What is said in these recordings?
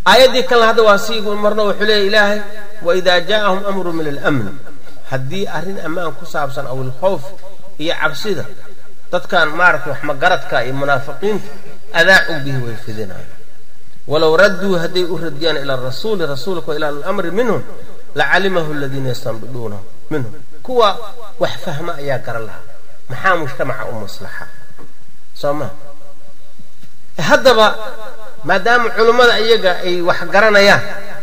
aayaddii kalena hadda waa sii marno wuxuu leeya ilaahay waidaa jaa'ahum amru min almn haddii arrin ammaan ku saabsan aw ilkhowf iyo cabsida dadkan maaragtay wax magaradka iyo munaafiqiinta adaacuu bihi way fidinaan walow radduu hadday u radiyaan ila rasuuli rasuulka ila alamri minhum lacalimahu aladiina yastanbiduunahu minhum kuwa wax fahma ayaa garan lahaa maxaa mujtamaca u maslaxa soo ma haddaba maadaama culummada iyaga ay wax garanayaan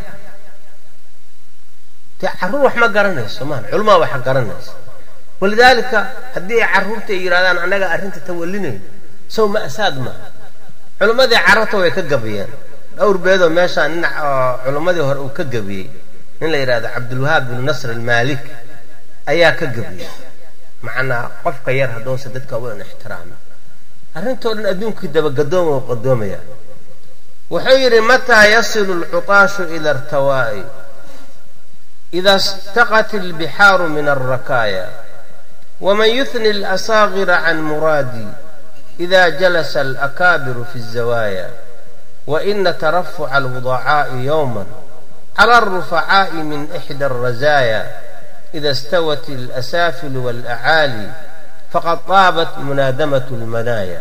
dee carruur wax ma garanayso maan culummada wax garanaysa walidaalika haddii ay carruurta ay yidhahdaan annaga arrinta tawallinayno sow ma'saad maaha culummadii carabta way ka gabiyeen dhowr beedoo meeshaa nin culummadii hore uu ka gabiyey nin la yidhahdo cabdulwahaab binu nasr almaalik ayaa ka gabiyey macnaa qofka yar haddoose dadka weyn ixtiraama arrintoo dhan adduunkii dabagadooma oo qadoomaya wuxuu yidhi mataa yasilu alcuطaashu ila artawaa'i ida staqat albixaaru min alrakaaya waman yuhni alasaaqira can muraadi ida jalasa alakaabiru fi الzawaaya waina tarafuca alwudacaa'i yowma cala alrufacaa'i min ixda alrazaaya ida stawat alasaafilu waalacaali faqad taabat munaadamat lmanaaya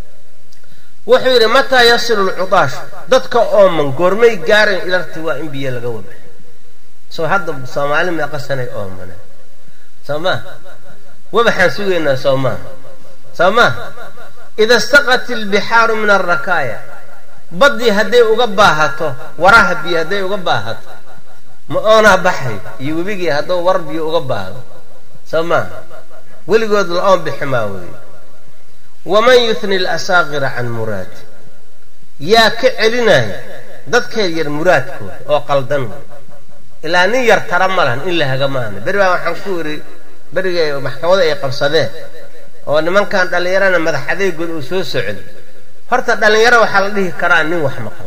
wuxuu yidhi mataa yasilu lcudaashu dadka ooman goormay gaarayn ilarti waa in biyo laga wada soo hadda soomaali meeqa sanay oomane soo maa wabaxaan sugaynaa soo maaha soo maa ida staqat ilbixaaru min alrakaaya baddii hadday uga baahato waraha biyo hadday uga baahato ma oonaa baxay iyo webigii hadduu war biyo uga baahdo soo maaha weligood la-oon bixi maa weeye waman yuhni alasaaqira can muraadi yaa ka celinaya dadkeed yar muraadkooda oo qaldan wey ilaa nin yar tara ma lahan in la haga maana beri baa waxaan ku idhi berigay maxkamada ay qabsadeen oo nimankan dhallinyarana madax adeegood uu soo socday horta dhallinyaro waxaa la dhihi karaa nin wax maqlo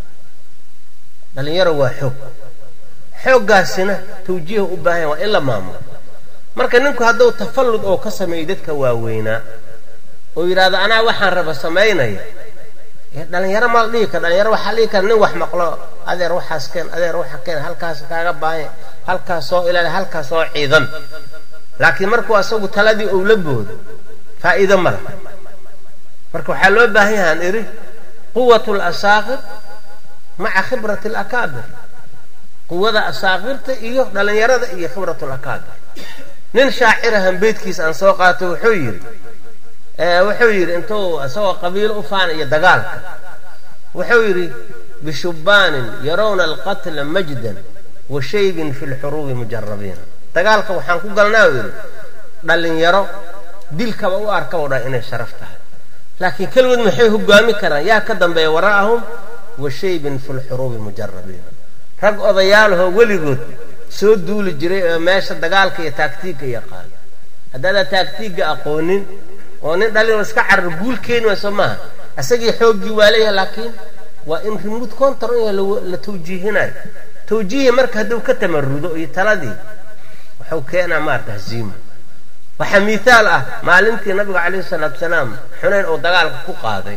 dhallinyaro waa xoog xooggaasina tawjiiha u baahan waa in la maamulo marka ninku hadduu tafallud oo ka sameeyo dadka waaweynaa oo yidhaahdo anaa waxaan raba samaynaya dhalinyaro ma la dhihi kara dhalinyaro waxaa la dhihi kara nin wax maqlo adeer waxaas keen adeer waxa keen halkaas kaaga baahanya halkaas soo ilaali halkaas soo ciidan laakiin markuu asagu taladii ou la boodo faa'iido ma laha marka waxaa loo baahan yahaan idhi quwat lasaaqir maca khibrati alakaabir quwada asaaqirta iyo dhallinyarada iyo khibrat lakaabir nin shaacirahan beydkiisa aan soo qaato wuxuu yidhi wuxuu yidhi intuu isagoo qabiilo u faanaya dagaalka wuxuu yidhi bishubbaanin yarawna alqatla majdan wa shaybin fi lxuruubi mujarabiina dagaalka waxaan ku galnaa u yidhi dhallinyaro dilkaba u arkaba dha inay sharaf tahay laakiin keligood maxay hogaami karaan yaa ka dambeeya waraa'ahum wa shaybin fi lxuruubi mujarabiina rag odayaalahoo weligood soo duuli jiray oo meesha dagaalka iyo taagtiigga yaqaan haddaadaa taagtiigga aqoonin oo nin dhalin iska carar guul keeni wayso maaha isagii xooggii waa leeyahay laakiin waa in remote contor in la tawjiihinayo tawjiihi marka hadduu ka tamarudo iyo taladii wuxuu keenaa maarata haziimo waxaa miihaal ah maalintii nabiga calayhi salaatu salaam xunayn oo dagaalka ku qaaday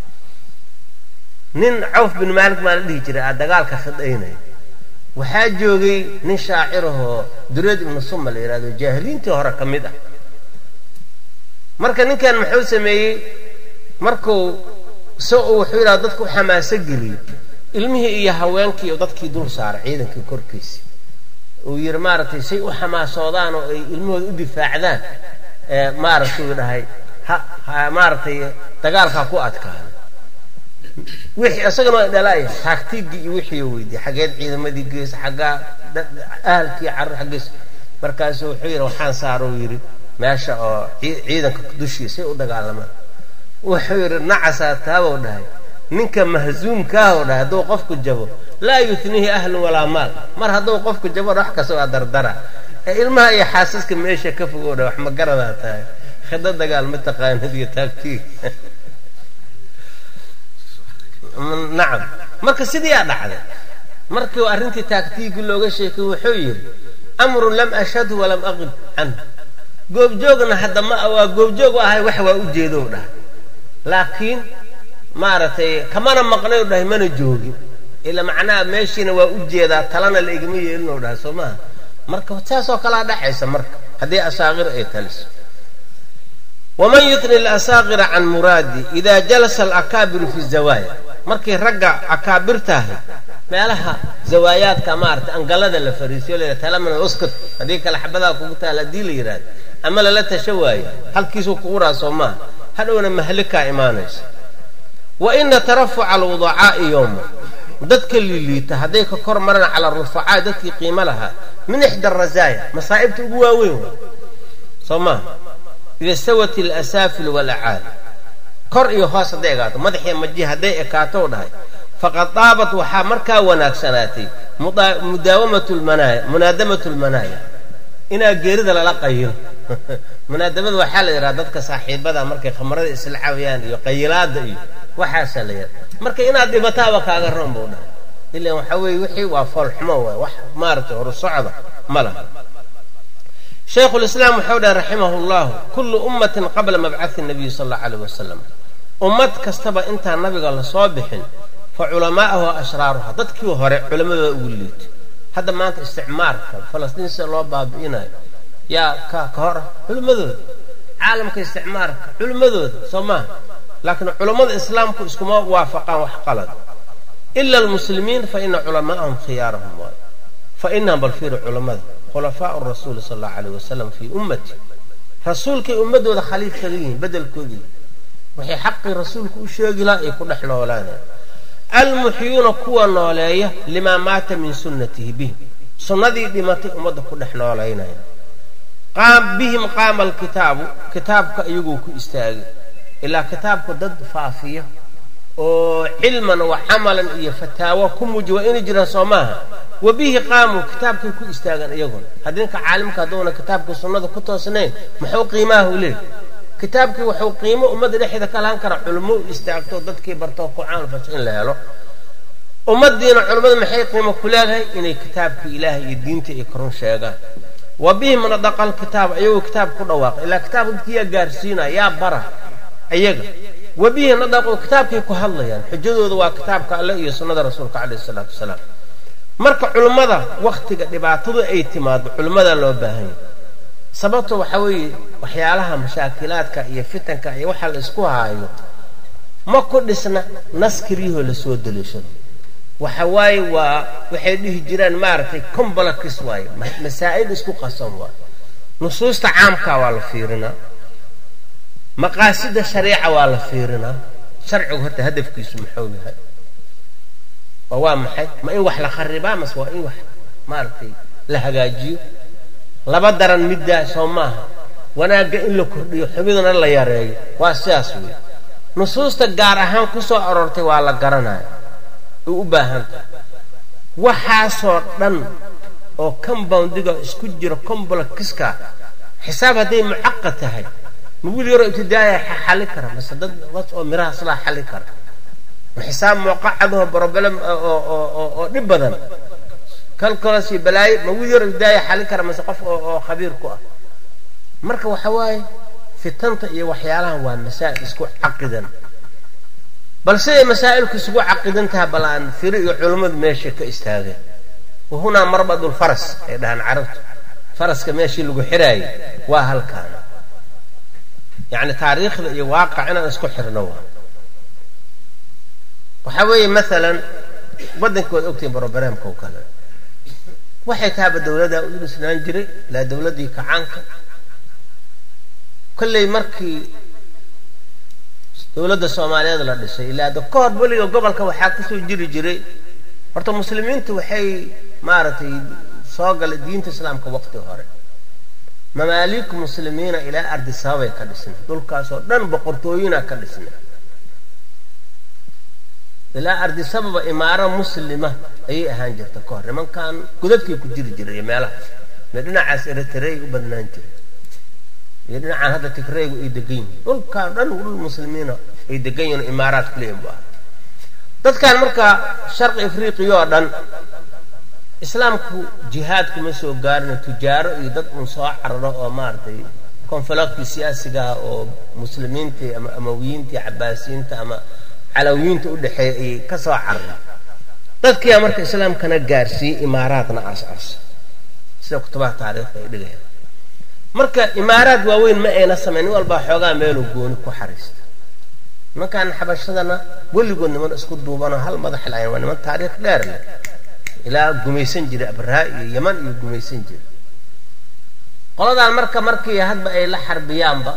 nin cawf bin maalik maa la dhihi jiray aa dagaalka khidhaynaya waxaa joogay nin shaacirahoo dureed ibnu suma la yidhahdo jaahiliintii hore ka mid ah marka ninkan muxuu sameeyey markuu so uu wuxuu yidhahda dadka u xamaaso geliyey ilmihii iyo haweenkii dadkii dul saaray ciidankii korkiisa uu yidhi maaragtay say u xamaasoodaan oo ay ilmahooda u difaacdaan maaragtay uu dhahay ha maaragtay dagaalkaa ku adkaada wixii isagana waa dhalaaya taagtiigii iyo wixii weydiiyey xaggeed ciidamadii geesa xaggaa ahalkii carur xaggees markaasu wuxuu yidhi waxaan saaro uu yidhi meesha oo ciidanka dushiisay u dagaalamaan wuxuu yidhi nacasaa taabow dhahay ninka mahzuumkaahw dhahay hadduu qofku jabo laa yutnihi ahlun walaa maal mar hadduu qofku jabo wax kasta waa dardara ee ilmaha iyo xaasaska meesha ka fogow dhahay wax ma garadaa tahay khido dagaal ma taqaanid iyo taagtiig nacam marka sidii aa dhacday markii arrintii taagtiigii looga sheekay wuxuu yidhi amrun lam ashhadhu walam aqib canhu goobjoogna hadda ma waa goobjoog u ahay wax waa u jeedow dhahay laakiin maaragtay kamana maqnayu dhahay mana joogin ila macnaha meeshiina waa u jeedaa talana la igama yeelinoo dhaha soo maaha marka saasoo kalaa dhaxaysa marka haddii asaaqir ay taliso waman yutni alasaaqira can muraadi ida jalasa alakaabiru fi zawaaya markay ragga akaabirtahay meelaha zawaayaadka maarata angalada la fariisiyo la talaman uskut haddii kale xabadaa kugu taal haddii la yidhahdo ama lala tasho waayo halkiisuu kugu raasoo maaha hadhowna mahlikaa imaanaysa wa ina tarafuca alwudacaa'i yowma dadka liliita hadday ka kor maraan cala rufacaa dadkii qiimo lahaa min ixda arazaaya masaa'ibta ugu waaweyn waa soo maaha ida stawat alasaafil walacaali kor iyo hoos hadday ekaato madaxiyo maji hadday ekaato dhahay faqad daabat waxaa markaa wanaagsanaatay mudaawamatu lmanaaya munaadamatu lmanaaya inaa geerida lala qayilo munaadamada waxaa la yidhaha dadka saaxiibada markay khamrada isla cawayaan iyo qayilaada iyo waxaasaa la yidhaha marka inaad dhibataaba kaaga roon buu dhahay ilan waxaa weeye wixii waa foolxumo waay wax maaragtay horusocda ma laha shaykhu lislaam wuxuu dhahay raximah llahu kullu ummatin qabla mabcathi nabiyi sal allau alayh wasalam ummad kastaba intaan nabiga lasoo bixin fa culamaa'ahu ashraaruha dadkii hore culammadooda ugu liito hadda maanta isticmaarka falastiin sida loo baabi'inayo yaa ka ka hor ah culimmadooda caalamka isticmaarka culimmadooda soo maaha laakiin culammada islaamku iskuma waafaqaan wax qalad ila almuslimiin fa ina culamaa'ahum khiyaarahum waay fa inahum balfiiru culammada khulafaau rasuuli sal allahu alayh wasalam fii ummati rasuulkay ummadooda khaliif kaga yihiin bedelkoodii waxay xaqii rasuulku u sheegi laha ay ku dhex noolaaneen almuxyuuna kuwa nooleeya limaa maata min sunnatihi bihim sunnadii dhimatay ummadda ku dhex noolaynaya bihim qaama alkitaabu kitaabka iyaguu ku istaagay ilaa kitaabku dad faafiya oo cilman wa camalan iyo fataawo ku muuji waa inay jiraan soo maaha wa bihi qaamuu kitaabkay ku istaagaan iyaguna haddinka caalimka hadduuna kitaabkii sunnada ku toosnayn muxuu qiimaha u leey kitaabkii wuxuu qiimo ummadda dhexeeda ka lahan kara culummo u istaagto dadkii bartoo ku caanfasho in la helo ummadiina culummada maxay qiimo ku leedahay inay kitaabkii ilaahay iyo diinta ay korun sheegaan wa bihim nadaqa alkitaab ayagoo kitaab ku dhawaaqa ilaa kitaab dadkii yaa gaarsiinaya yaa bara ayaga wa bihi nadaqu kitaabkay ku hadlayaan xujadooda waa kitaabka alle iyo sunnada rasuulka caleyhi isalaatu wasalaam marka culummada wakhtiga dhibaatadu ay timaado culimmadaa loo baahan yahy sababto waxaa weeye waxyaalaha mashaakilaadka iyo fitanka iyo waxa la isku haayo ma ku dhisna naskiriyahoo lasoo daliishado waxa waaye waa waxay dhihi jiraan maaragtay combalakis waaye masaa'il isku qasan waaye nusuusta caamkaa waa la fiirinaa maqaasida shariica waa la fiirinaa sharcigu horta hadafkiisu muxuu yahay oo waa maxay ma in wax la kharibaa mase waa in wax maaragtay la hagaajiyo laba daran middaa soo maaha wanaagga in la kordhiyo xumiduna la yareeyo waa sidaas weeye nusuusta gaar ahaan ku soo aroortay waa la garanaya u u baahan tahay waxaasoo dhan oo comboundiga isku jiro combolkiska xisaab hadday mucaqad tahay ma wiil yaroo ibtidaaya xali kara mase dad was oo miraha silaa xali kara ma xisaab muuqacadaho broblem oo dhib badan kalkolas iyo balaayo ma wiil yaroo ibtidaaya xali kara mase qof oo khabiir ku ah marka waxa waaye fitanta iyo waxyaalahan waa masaa'il isku caqidan bal siday masaa'ilku isugu caqidan tahay bal aan firi iyo culummadu meesha ka istaageen wahunaa marbadulfaras ay dhahaan carabtu faraska meeshii lagu xiraayay waa halkaana yacni taariikhda iyo waaqac inaan isku xirno waa waxaa weeye maalan waddanka waad ogtihiin brobareemka oo kale waxay tahaba dawladdaa u dhisnaan jiray ilaa dawladdii kacaanka kolley markii dowladda soomaaliyeed la dhisay ilaa da ka hor weliga gobolka waxaa kusoo jiri jiray horta muslimiintu waxay maaragtay soo galay diinta islaamka waqti hore mamaaliik muslimiina ilaa ardi sababay ka dhisnay dhulkaasoo dhan boqortooyina ka dhisnay ilaa ardi sababa imaaro muslima ayay ahaan jirta ka hor nimankan godadkay ku jiri jiray iyo meelahaas mee dhinacaas eritrey u badnaan jiray iyo dhinacaan hadda tigreygu ay degan yihiin dhulkaan dhan dhul muslimiina ay degan yihin imaaraad kuleeyin bu ah dadkan markaa sharqi afriqiya oo dhan islaamku jihaadkuma soo gaarina tujaaro iyo dad uun soo cararo oo maaragtay konfalaktii siyaasigaha oo muslimiintii ama amawiyiintii cabaasiyiinta ama calawiyiinta u dhexeeya ayay ka soo carara dadkiyaa marka islaamkana gaarsiiyey imaaraadna aas-aasa sida kutubaha taariikhda ay dhigayaan marka imaaraad waaweyn ma ayna samayn nin walbaa xoogaa meeluu gooni ku xariista nimankan xabashadana weligood niman isku duubanoo hal madax lahayn waa niman taariikh dheer leh ilaa gumaysan jiray abraa iyo yaman iyo gumaysan jiray qoladaan marka markii hadba ay la xarbiyaanba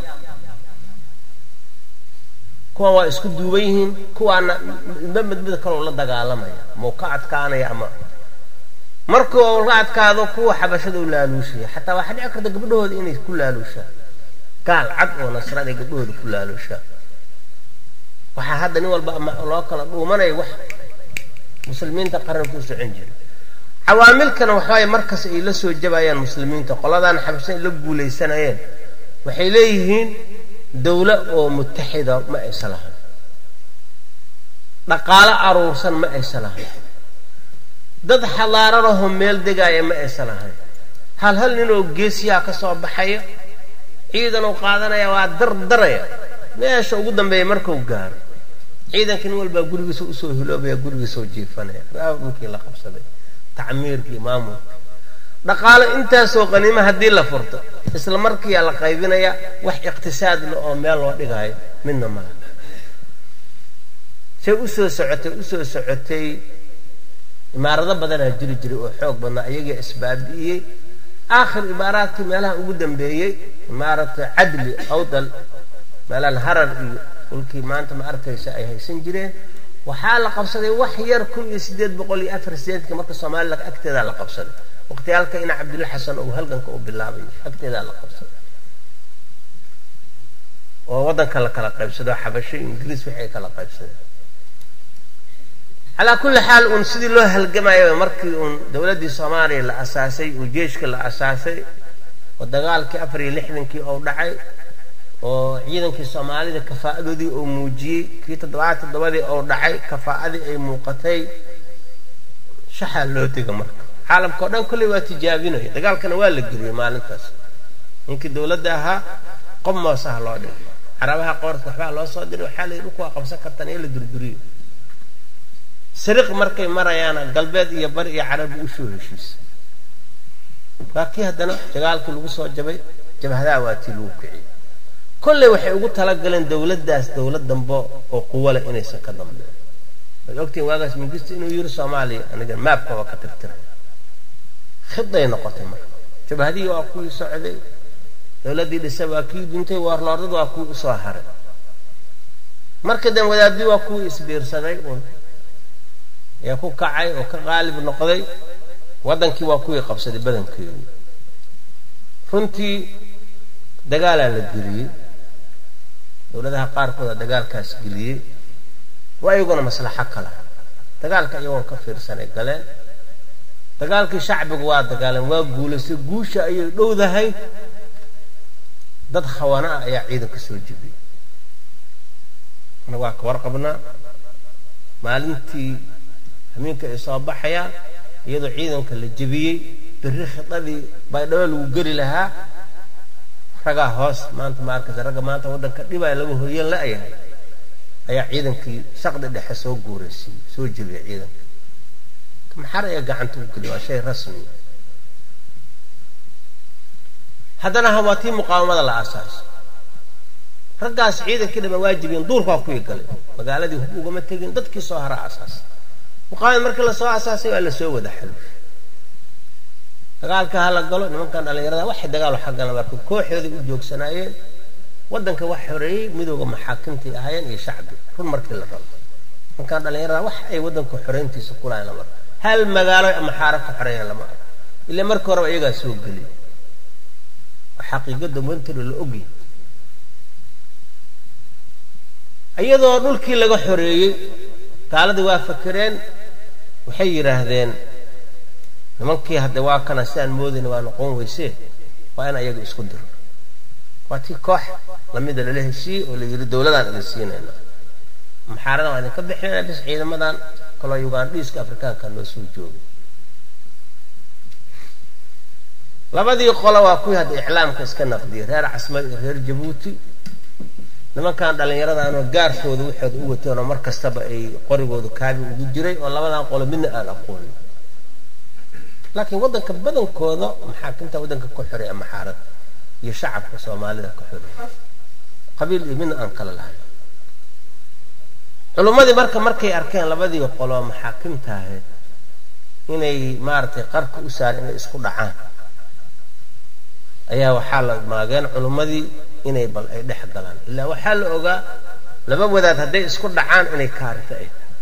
kuwan waa isku duuban yihiin kuwaana midba midmid kaloo la dagaalamaya ama u ka adkaanaya ama markii uu la adkaado kuwa xabashada u laaluushaya xataa waxaa dhici karta gabdhahooda inay ku laaluushaan gaal cad oo nasraan ay gabdhahooda ku laaluushaan waxaa hadda nin walba ama loo kala dhuumanaya wax muslimiinta qaranku u socon jira cawaamilkana waxaay markas ay la soo jabayaan muslimiinta qoladan xabashada ay la guulaysanayeen waxay leeyihiin dawla oo mutaxida ma aysa lahayn dhaqaalo aruursan ma aysa lahayn dad xalaaranahoo meel degaaya ma aysa lahayn hal hal ninoo geesiyaa ka soo baxaya ciidan uu qaadanaya waa dardaraya meesha ugu dambeeya markuu gaaro ciidanka nin walbaa gurigiisa usoo hiloobaya gurigiisoo jiifanaya dhulkii la qabsaday tacmiirkii maamulka dhaqaalo intaasoo qaniimo haddii la furto isla markiiyaa la qaybinaya wax iqtisaad le oo meel loo dhigaayo midna mala say usoo socotay usoo socotay imaarado badanaa jiri jiray oo xoog badnaa iyagaa isbaabi'iyey aakhir imaaraadkii meelaha ugu dambeeyey imaarata cadli awdal meelahan harar iyo dhulkii maanta ma arkaysa ay haysan jireen waxaa la qabsaday wax yar kun iyo sideed boqol iyo afar sideedkii marka soomalilan agteedaa la qabsaday waqtiyaalka ina cabdilla xasan oo halganka uu bilaabay agteedaa la qabsaday oo waddanka la kala qaybsado xabasho ingiriis waxay kala qaybsadeen calaa kulli xaal uun sidii loo halgamayo markii uun dowladdii soomaaliya la asaasay oo jeeshka la asaasay oo dagaalkii afar iyo lixdankii oo dhacay oo ciidankii soomaalida kafaa'adoodii oo muujiyey kii toddobaad toddobadii oo dhacay kafaa'adii ay muuqatay shaxaa loo diga marka caalamka o dhan kolley waa tijaabinaya dagaalkana waa la geliyey maalintaas ninkii dowladda ahaa qob moosaha loo dhigay carabaha qoorka waxbaa loo soo diray waxaa la yidhi dhulku waa qabsan kartaan ee la durduriyo sariq markay marayaana galbeed iyo bari iyo carabi usoo heshiisa waa kii haddana dagaalkii lagu soo jabay jabhadaha waa tii lagu kiciyey kolley waxay ugu talagaleen dowladdaas dowlad dambe oo quwale inaysan ka dambeyn waad ogtihiin waagaas mingisto inuu yiri soomaaliya aniga maabka waa ka tirtiray khiday noqotay marka jabhadihii waa kuwii socday dowladdii dhisa waa kii duntay waarloordad waa kuwii usoo haray marka dan wadaadii waa kuwii isbiirsaday un ee ku kacay oo ka qaalib noqday waddankii waa kuwii qabsaday badankeedu runtii dagaalaa la geliyey dowladaha qaarkooda dagaalkaas geliyey waa iyaguna maslaxo kala dagaalka iyagoon ka fiirsanay galeen dagaalkii shacbigu waa dagaaleen waa guulaystay guusha ayay dhowdahay dad khawana ah ayaa ciidanka soo jebiyey ana waa ka warqabnaa maalintii hamiinka ay soo baxayaan iyadoo ciidanka la jebiyey berri khidadii baydhabo lagu geli lahaa ragaa hoos maanta ma arkaysa ragga maanta waddanka dhibaya laga hoyan la-yahay ayaa ciidankii shaqdi dhexe soo guuraysiiyey soo jebiyay ciidanka maxar ayaa gacanta u geliya waa shay rasmi haddana hawaatii muqaawamada la aasaaso raggaas ciidankii dhama waajibiyeen duurkaa kuwii galay magaaladii hub ugama tegin dadkii soo hara asaasay muqaawamad markii lasoo asaasay waa lasoo wada xaluushay dagaalka hala galo nimankan dhallinyarada waxay dagaalo xaggana marka kooxooday u joogsanaayeen waddanka wax xoreeyey midooda maxaakimtay ahaayeen iyo shacbi run markii la rabo nimankan dhallinyarada wax ay waddanka xoreyntiisa kulahayn lama arko hal magaalo ama xaara ka xoreeyaan lama arko ilaa markii horeba iyagaa soo geliy xaqiiqada wantiro la ogyahy iyadoo dhulkii laga xoreeyey gaaladii waa fakereen waxay yidhaahdeen nimankii hadde waa kana sidaan moodayna waa noqon weysee waa in ayaga isku diro waa tii koox lamida lala heshiiyey oo la yidhi dowladaan idin siinayna maxaaradan waa idinka bixinayna bis ciidamadan kaloo ugandhiiska afrikaanka noo soo joogay labadii qolo waa kuwii hadda iclaamka iska naqdiyey reer casmad iyo reer jabuuti nimankan dhallinyaradaanoo gaarkooda waxooda u wateen oo mar kastaba ay qorigooda kaabi ugu jiray oo labadan qolo midna aan aqoonin laakiin waddanka badankooda maxaakimta waddanka ku xiray ama xaarad iyo shacabka soomaalida ku xiray qabiil iyo midna aan kala lahayn culummadii marka markay arkeen labadii qolo maxaakimta ahayd inay maaragtay qarka u saar inay isku dhacaan ayaa waxaa la maageen culummadii inay bal ay dhex galaan ilaa waxaa la ogaa laba wadaad hadday isku dhacaan inay kaarita ay tahay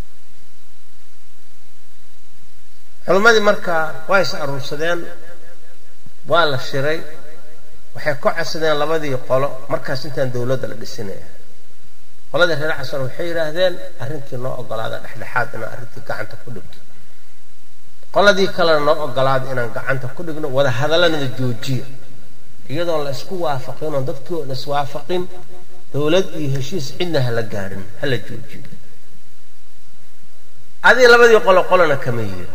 culummadii markaa waa is aruursadeen waa la shiray waxay ka codsadeen labadii qolo markaas intaan dowladda la dhisinaya qoladii reer xasan waxay yidhaahdeen arrintii noo ogolaada dhexdhexaad inaan arrintii gacanta ku dhigto qoladii kalena noo ogolaada inaan gacanta ku dhigno wada hadalanada joojiya iyadoon la isku waafaqin oon dadkii oon iswaafaqin dowlad iyo heshiis cidna hala gaadhin hala joojiyo adii labadii qolo qolona kama yeelin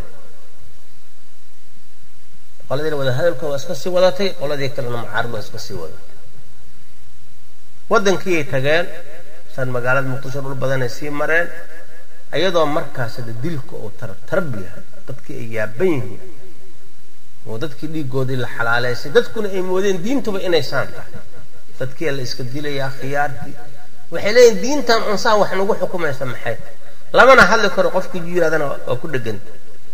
qoladiina wada hadalkooda waa iska sii wadatay qoladii kalena mucaarad waa iska sii wadatay waddankiiyay tageen san magaalada muqdisho dhul badanay sii mareen iyadoo markaas hada dilka oo tartarab yahay dadkii ay yaaban yihiin oo dadkii dhiigoodii la xalaaleysay dadkuna ay moodeen diintuba inay saan tahay dadkii la iska dilayaa khiyaartii waxay leeyihin diintan unsaan wax nagu xukumaysa maxay lamana hadli karo qofkii jiiraadana waa ku dheganta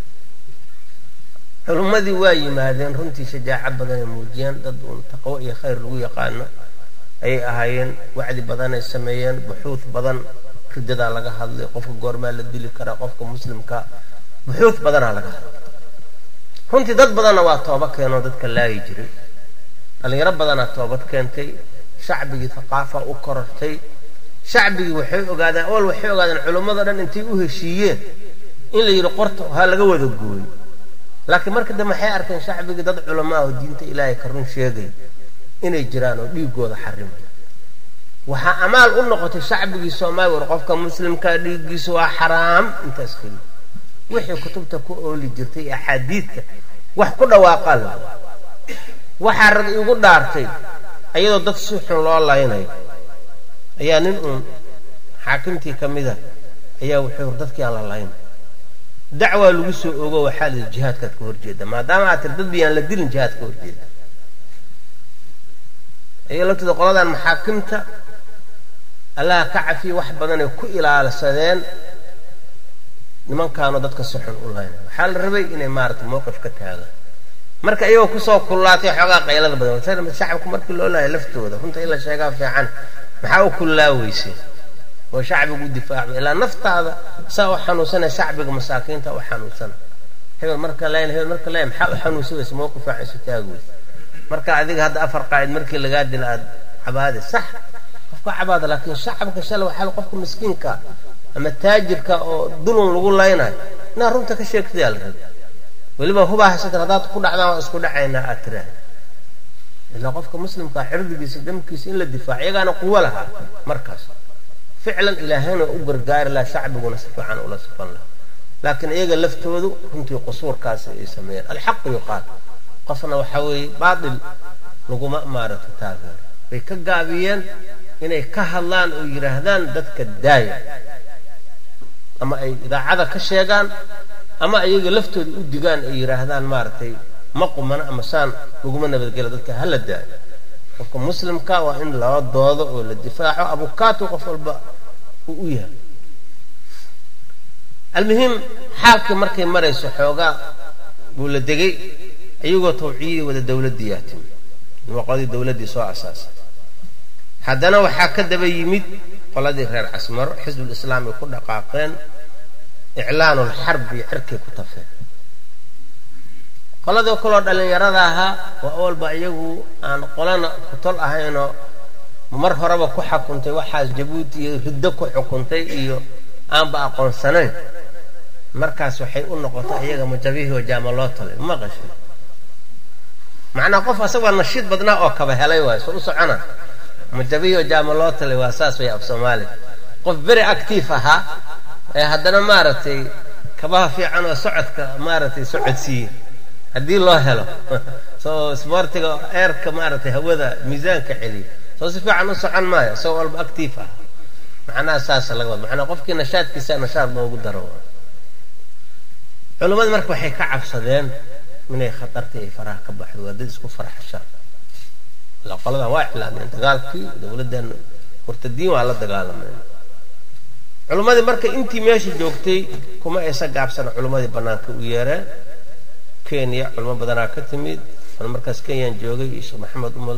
culummadii waa yimaadeen runtii shajaaco badan ay muujiyeen dad uun taqwo iyo khayr lagu yaqaano ayay ahaayeen wacdi badan ay sameeyeen buxuud badan ridadaa laga hadlay qofka goormaa la dili karaa qofka muslimka buxuud badanaa laga hadlay runtii dad badanna waa tooba keenoo dadka laayi jiray dhallinyaro badanaa toobad keentay shacbigii thaqaafa u korortay shacbigii waxay ogaadeen awal waxay ogaadeen culummada dhan intay u heshiiyeen in la yidhi qorta ha laga wada gooyo laakiin marka dambe waxay arkeen shacbigii dad culamaa oo diinta ilaahay ka run sheegay inay jiraan oo dhiigooda xarimaya waxaa amaal u noqotay shacbigii soomaaliya war qofka muslimka dhiiggiisa waa xaraam intaas keli wixii kutubta ku ooli jirtay axaadiidka wax ku dhawaaqaa la waxaa rag igu dhaartay ayadoo dad si xun loo laynayo ayaa nin uun xaakimtii ka mida ayaa wuxuu dadkii aan la laynay dacwaa lagu soo ogo waxaa la yidhi jihaadkaad ka horjeeda maadaama aad tir dad biyaan la dilin jihaad ka horjeeda ayaga laftooda qoladan maxaakimta allaha ka cafiya wax badanay ku ilaalsadeen nimankaanoo dadka si xun u laynay waxaa la rabay inay maarata mowqif ka taagaan marka iyagoo kusoo kullaatay xoogaa qaylada badan shacabku markii loo laaya laftooda runta in la sheegaa fiican maxaa u kullaaweysay oo shacbigu u difaacba ilaa naftaada saa u xanuunsana shacbiga masaakiinta u xanuunsana hebel marka layn hebel marka layn maxaa u xanuunsanaysa mowqif fiican isu taagweysa marka adiga hadda afar qaa'id markii lagaa dila aad cabaade sax qofka cabaada laakiin shacabka shalay waxaa qofka miskiinka ama taajirka oo dulun lagu laynayo inaa runta ka sheegtayaa la rabay weliba hubaa haysatan haddaad ku dhacdaan waa isku dhacaynaa aad tiraa ilaa qofka muslimkaa xirdigiisa damkiisa in la difaaco iyagaana quwo lahaa markaas ficlan ilaahayna u gargaari laha shacbiguna si fiican ula sifan laha laakiin iyaga laftoodu runtii qusuurkaasi ay sameeyeen alxaqu yuqaal qofna waxaa weeye baatil laguma maarato taageero bay ka gaabiyeen inay ka hadlaan oo yidhaahdaan dadka daaya ama ay idaacada ka sheegaan ama iyaga laftooda u digaan ay yidhaahdaan maaragtay ma qumana ama saan laguma nabadgela dadka hala daayo qofka muslimka waa in loo doodo oo la difaaco abukaatu qof walba uu u yahay almuhim xaalkii markay marayso xoogaa buu la degay iyagoo tawciyadii wada dowladdii yaa timi waqadii dowladdii soo asaasay haddana waxaa ka daba yimid qoladii reer casmaro xisbulislaam ay ku dhaqaaqeen iclaanulxarbi cirkay ku tafeen qoladii kaloo dhallinyarada ahaa waa awalba iyagu aan qolana kutol ahaynoo mar horeba ku xukuntay waxaas jabuuti iyo riddo ku xukuntay iyo aanba aqoonsanayn markaas waxay u noqotay iyaga majabihii oo jaama loo talay ma qashay macnaa qof asagoo nashiid badnaa oo kaba helay waay soo u socona majabihii oo jaama loo talay waa saas way af soomaaliya qof beri actiif ahaa ee haddana maaragtay kabaha fiican oo socodka maaragtay socodsiiye haddii loo helo soo sboortiga eerka maaragtay hawada miisaanka celiya soo si fiican u socon maayo isagoo walba actiif ah macnaha saasa laga wada macnaa qofkii nashaadkiisa nashaad loogu daro culimmadi marka waxay ka cabsadeen inay khatartii ay faraha ka baxdo waa dad isku farxashaan ila qoladan waa iclaameen dagaalkii dowladdan murtadiin waa la dagaalameen culimmadii marka intii meesha joogtay kuma aysa gaabsana culimmadii bannaanka u yeereen kenya culimo badanaa ka timid an markaas kenyaan joogay iyo sheekh maxamed umal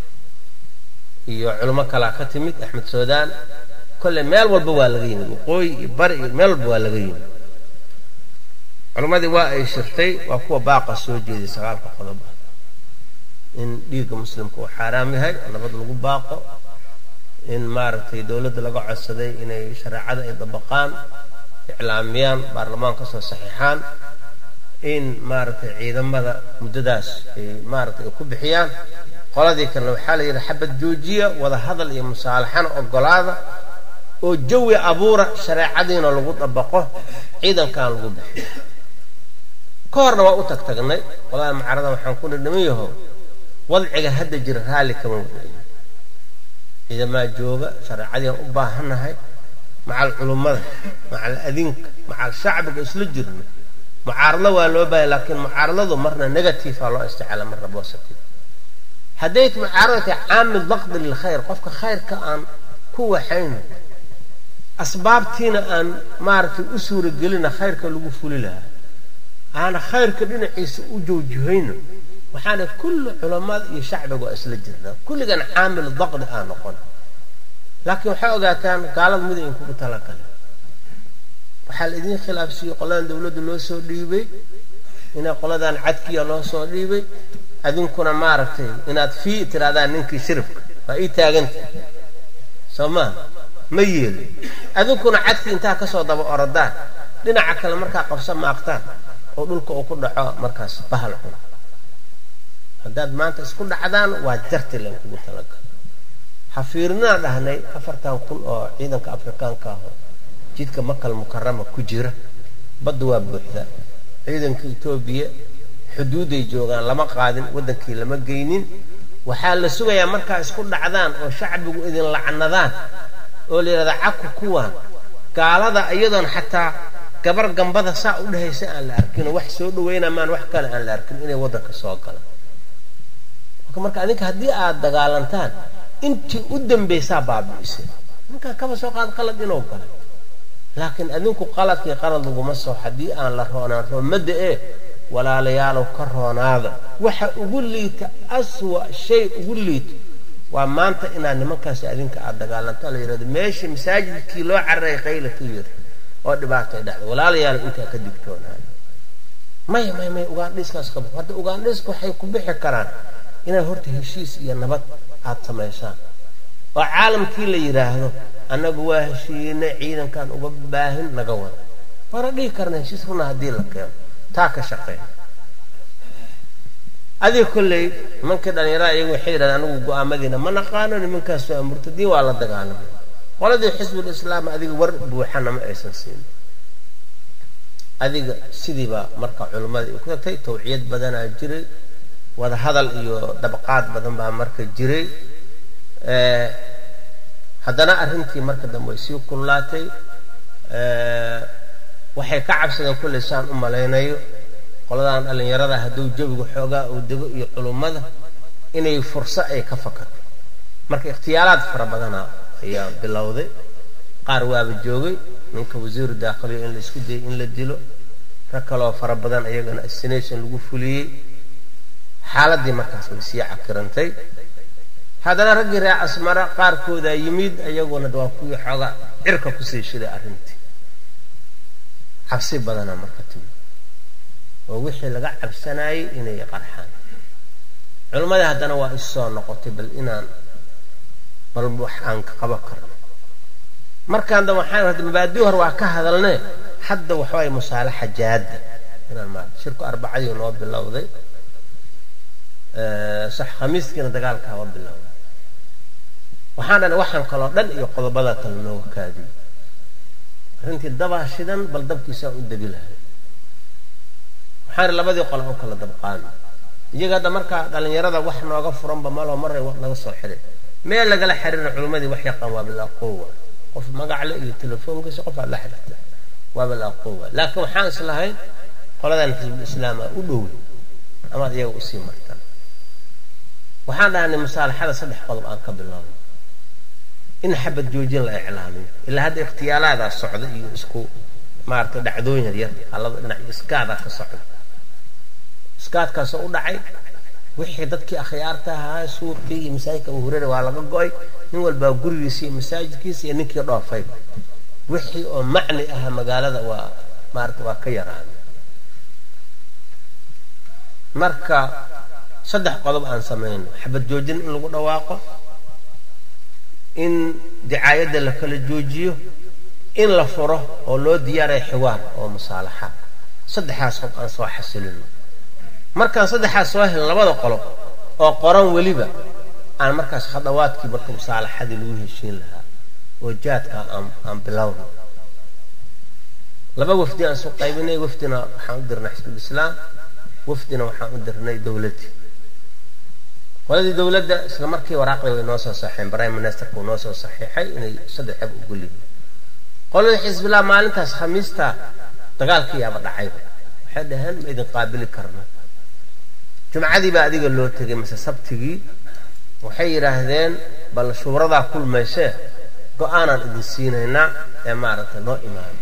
iyo culimo kalaa ka timid axmed suudaan kolley meel walba waa laga yimid waqooyi iyo bari iyo meel walba waa laga yimid culimmadii waa ay shirtay waa kuwa baaqa soo jeeday sagaalka qodob ah in dhiigga muslimka uu xaaraam yahay nabad lagu baaqo in maaragtay dowladda laga codsaday inay shareecada ay dabaqaan iclaamiyaan baarlamaan ka soo saxiixaan in maaragtay ciidamada muddadaas ay maaragtay ay ku bixiyaan qoladii kalena waxaa la yidhi xabad joojiya wada hadal iyo musaalaxana ogolaada oo jawi abuura shareecadiina lagu dabaqo ciidankaan lagu bixiyo ka horna waa u tag tagnay qolada macaradan waxaan ku nidhiman yaho wadciga hadda jira raalli kama wadayo ciidamaa jooga shareecadiian u baahannahay macal culummada macal adinka macal shacbiga isla jirno mucaarado waa loo baahaya laakiin mucaaradadu marna negativa loo isticaala marna positive hadday mucaarada tahay caamil daqdi lilkhayr qofka khayrka aan ku waxayno asbaabtiina aan maaragtay u suuragelina khayrka lagu fuli lahaa aana khayrka dhinaciisa u joojihayno waxaana kulli culamada iyo shacbiga waa isla jirnaa kulligan caamil daqdi aa noqon laakiin waxay ogaataan gaalada mid ayn kugu talagale waxaa la idiin khilaafsiiyey qoladan dowladda loo soo dhiibay inay qoladan cadkiya loo soo dhiibay adinkuna maaragtay inaad fii tirahdaan ninkii shirifka waa ii taaganta soo maa ma yeelin adinkuna cadkii intaa kasoo daba orodaan dhinaca kale markaa qabsa maaqtaan oo dhulka uu ku dhaco markaas bahal xun haddaad maanta isku dhacdaan waa jarti len kugu talagal hafiirnaan dhahnay afartan kun oo ciidanka afrikaanka ah jidka makal mukarama ku jira badda waa buuxda ciidanka etoobiya xuduuday joogaan lama qaadin waddankii lama geynin waxaa la sugayaa markaa isku dhacdaan oo shacbigu idin lacnadaan oo la yidhahdaa caku kuwaan gaalada iyadoon xataa gabar gambada saa u dhehaysa aan la arkinoo wax soo dhawayna maan wax kale aan la arkin inay waddanka soo galaan marka adinka haddii aad dagaalantaan intii u dambaysaa baabi'isay ninkaan kaba soo qaad qalad inuu galay laakiin adinku qaladkii qalad laguma soo haddii aan la roonaan roomada ee walaalayaalow ka roonaada waxa ugu liita aswa shay ugu liita waa maanta inaad nimankaasi adinka aad dagaalantaan la yidhahdo meeshii masaajidkii loo cararay qayla ka yiri oo dhibaatay dhacda walaalayaalow intaa ka digtoonaada maya maya maya ugaandhiiskaas ka baxo hadda ugaandhiiska waxay ku bixi karaan inaad horta heshiis iyo nabad aada samaysaan oo caalamkii la yidhaahdo annagu waa heshiinay ciidankan uga baahin naga wada waana dhihi karna heshiis runa haddii la keeno taa ka shaqeeya adiga kolley nimankii dhallinyarada iyagu waxay yidhahdeen anigu go-aamadiina ma naqaano nimankaas waa murtadiin waa la dagaalamay qoladii xisbul islaam adiga war buuxana ma aysan siin adiga sidiibaa marka culimmada ay ku tagtay tawciyad badanaa jiray wada hadal iyo dabqaad badan baa marka jiray haddana arrintii marka dambe way sii kullaatay waxay ka cabsadeen kulley saan u malaynayo qoladan dhallinyarada hadduu jawigu xoogaa uu dego iyo culummada inay furso ay ka fakato marka ikhtiyaalaad fara badana ayaa bilowday qaar waaba joogay ninka wasiiru daakhiliyo in la isku dayay in la dilo rag kaloo fara badan iyagana assination lagu fuliyey xaaladii markaas way sii cakirantay haddana raggii reer asmara qaarkoodaa yimid iyaguna waa kuwii xoogaa cirka kusii shiday arrintii cabsi badana marka timid oo wixii laga cabsanayay inay qarxaan culimmadii haddana waa issoo noqotay bal inaan bal wax aan ka qaban karno markaan da waxaan hadda mabaadii hore waa ka hadalnee hadda waxawaay musaalaxa jaadda inaan maarata shirku arbacadii noo bilowday sax khamiiskiina dagaalka haba bilowday waxaan dhan waxaan kaloo dhan iyo qodobada kale nooga kaadiyey arrintii dabaa shidan bal dabkiisaan u debi lahay waxaan labadii qole u kala dabqaami iyaga hadda markaa dhallinyarada wax nooga furanba maloo maray naga soo xiray meel lagala xiriirin culimmadii wax yaqaan waa bilaqowa qof magacle iyo telefoonkiisa qof aad la xiriirta waa bilaqowa laakiin waxaan islahayn qoladan xisbulislaama u dhowey amaad iyaga usii martaan waxaan dhahanay musaalaxada saddex qodob aan ka bilowno in xabad joojin la iclaamiyo ilaa hadda ikhtiyaalaadaa socda iyo isku maaragtay dhacdooyin yaryar halada dhinac iskaadaa ka socda iskaadkaasoo u dhacay wixii dadkii akhyaarta ahaa suuqii iyo masaajidka abu hureyra waa laga go-ay nin walbaa gurigiisa iyo masaajidkiisa iyo ninkii dhoofay wixii oo macni aha magaalada waa maarata waa ka yaraaday marka saddex qodob aan samayno xabad joojin in lagu dhawaaqo in dicaayadda la kala joojiyo in la furo oo loo diyaaray xiwaar oo musaalaxa saddexaas qof aan soo xasilino markaan saddexaas soo helin labada qolo oo qoran weliba aan markaas khadawaadkii marka musaalaxadii lagu heshiin lahaa oo jaadka aan bilowno laba wafdi aan soo qaybinay wafdina waxaan u dirnay xisbulislaam wafdina waxaan u dirnay dowladdii qoladii dowladda isla markii waraaqdii way noo soo saxeen prime ministerka uu noo soo saxiixay inay saddex xeb ugulyihin qoladii xisbillah maalintaas khamiista dagaalkii yaaba dhacayba waxay dhaheen ma idin qaabili karna jumcadii baa adiga loo tegay mase sabtigii waxay yidhaahdeen bal shuuradaa kulmaysee go-aanaan idin siinaynaa ee maaragtay noo imaano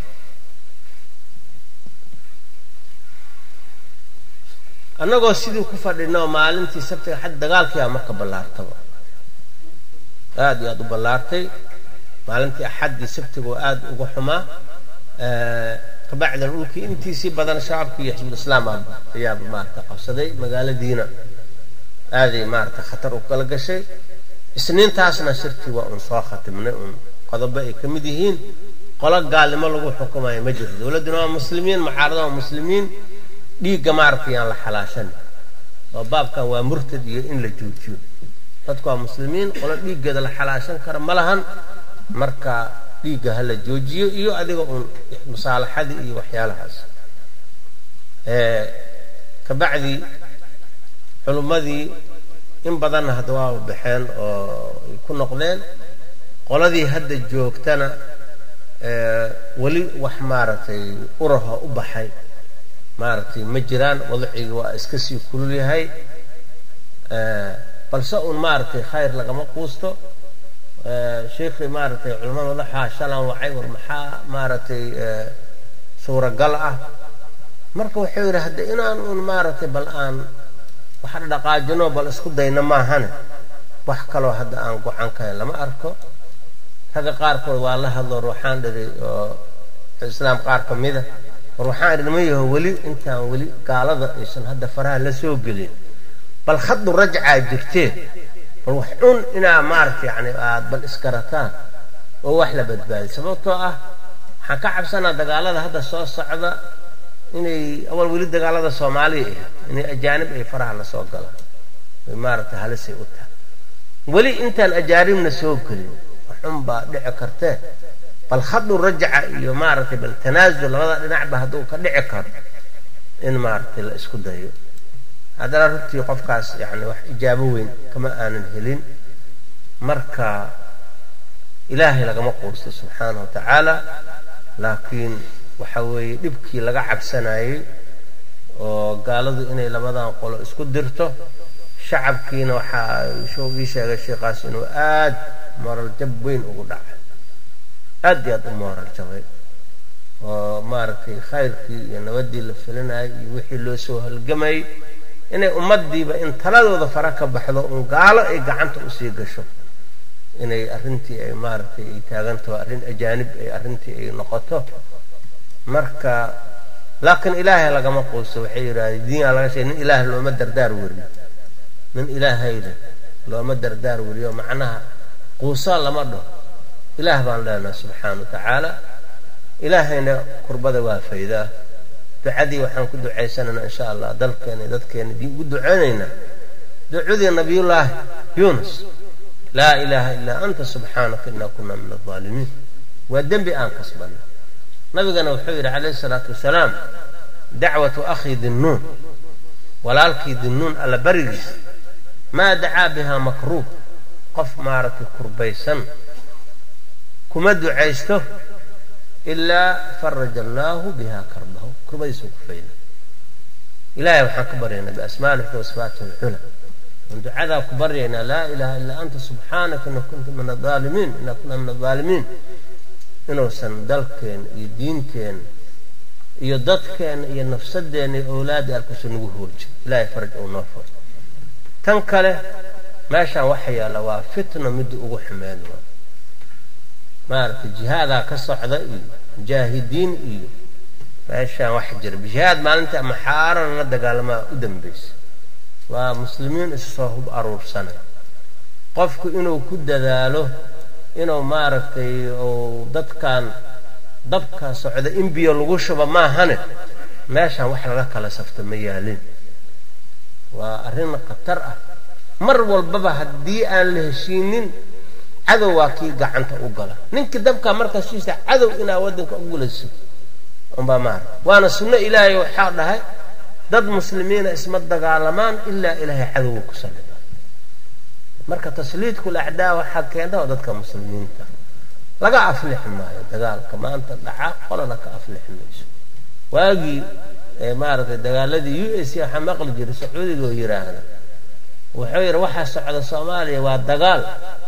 annagoo sidii ku fadhino maalintii sabtiga xad dagaalkiibaa marka ballaartaba aada iyo aada u ballaartay maalintii axaddii sabtiga oo aada uga xumaa kabacdan dhulkii intiisii badan shacabkii iyo xisbulislaam ayaaba maarata qabsaday magaaladiina aaday maarata khatar u kala gashay isniintaasna shirkii waa uun soo khatimnay uun qodobo ay ka mid yihiin qolo gaalnimo lagu xukumayo ma jirto dowladduna waa muslimiin mucaarada waa muslimiin dhiigga maaragta yaan la xalaashan oo baabkan waa murtad iyo in la joojiyo dadku waa muslimiin qolo dhiiggeeda la xalaashan kara ma lahan marka dhiigga ha la joojiyo iyo adiga uun musaalaxadii iyo waxyaalahaas kabacdi culummadii in badanna hadda waa baxeen oo ay ku noqdeen qoladii hadda joogtana weli wax maaragtay uraha u baxay maaragtay ma jiraan wadacigi waa iska sii kulul yahay balse uun maaragtay khayr lagama quusto sheikii maaragtay culamada madaxaa shalan wacay war maxaa maaragtay suuragal ah marka wuxuu yidhi hadda inaan uun maaragtay bal aan wax dhaqaajino bal isku dayno maahane wax kaloo hadda aan gocan kahayn lama arko ragga qaarkood waa la hadlo ruuxaan dhiray oo islaam qaar ka mida war waxaan idhi ma yaho weli intaan weli gaalada aysan hadda faraha la soo gelin bal khadu rajcaa jirtee bal wax cun inaa maaragta yani aad bal iskarataan oo wax la badbaadiy sababtoo ah waxaan ka cabsanaa dagaalada hadda soo socda inay awal weli dagaalada soomaaliya ah inay ajaanib ay faraha la soo galaan ay maaragta halisay u tahay weli intaan ajaanibna soo gelin waxun baa dhici kartee bal khadu rajca iyo maaragtay bal tanaasul labada dhinacba hadduu ka dhici karo in maaragtay la isku dayo haddana runtii qofkaas yani wax ijaabo weyn kama aanan helin marka ilaahay lagama quusto subxaana wa tacaala laakiin waxa weeye dhibkii laga cabsanayey oo gaaladu inay labadan qolo isku dirto shacabkiina waxaa ii sheegay sheikaas inuu aad moral jab weyn ugu dhacay aad iyo aad u mooral jabay oo maaragtay khayrkii iyo nabadii la filinayay iyo wixii loo soo halgamayay inay ummadiiba in taladooda fara ka baxdo uun gaalo ay gacanta usii gasho inay arrintii ay maaragtay ay taagantaho arrin ajaanib ay arrintii ay noqoto marka laakiin ilaahay lagama quusto waxay yidhahdeen diinaa laga sheegay nin ilaah looma dardaar weriyo nin ilaahayda looma dardaar weriyo macnaha quusaa lama dhaho ilaah baan leenaha subxaana wa tacaala ilaahayna kurbada waa faydaa ducadii waxaan ku ducaysanaynaa insha allah dalkeena iyo dadkeena ugu duceynaynaa ducadii nabiyullaahi yuunus laa ilaaha ilaa anta subxaanaka inaa kunaa min aldaalimiin waa dembi aan kasbanna nabigana wuxuu yidhi calayhi salaatu wasalaam dacwatu akhii dinnuun walaalkii dinnuun alla barigiisa maa dacaa bihaa makruub qof maaragtay kurbaysan kuma ducaysto ilaa faraja allaahu biha karbahu kurbadiisuu ku fayna ilahay waxaan ka baryaynaa biasmaali xusna wasifaati alcula aan ducadaa ku baryaynaa laa ilaha illaa anta subxaanaka ina kunta min aaalimiin ina kunna min adaalimiin inuusan dalkeena iyo diinteena iyo dadkeena iyo nafsadeena iyo owlaadda alkuusan nagu hoorjin ilahay faraj uu noo furo tan kale meeshaan waxa yaalla waa fitna midda ugu xumeyn waa maaragtay jihaadaa ka socda iyo mujaahidiin iyo meeshaan waxa jira jihaad maalinta ama xaarana la dagaalamaa u dambaysa waa muslimiin isu soo hub aruursana qofku inuu ku dadaalo inuu maaragtay uu dadkan dabka socda in biyo lagu shuba maahane meeshaan wax laga kala safto ma yaalin waa arrin khatar ah mar walbaba haddii aan la heshiinin cadow waa kii gacanta u gala ninkii dabkaa markaas siisa cadow inaa waddanka u gulayso unbaa maara waana sunno ilaahay waxaa dhahay dad muslimiina isma dagaalamaan ilaa ilaahay cadowga ku sallida marka tasliidkul acdaa waxaa keenta oo dadka muslimiinta laga aflixi maayo dagaalka maanta dhaca qolana ka aflixi mayso waagii maaragtay dagaaladii u s waxaa maqli jiray sacuudiga oo yidhaahda wuxuu yidhi waxaa socda soomaaliya waa dagaal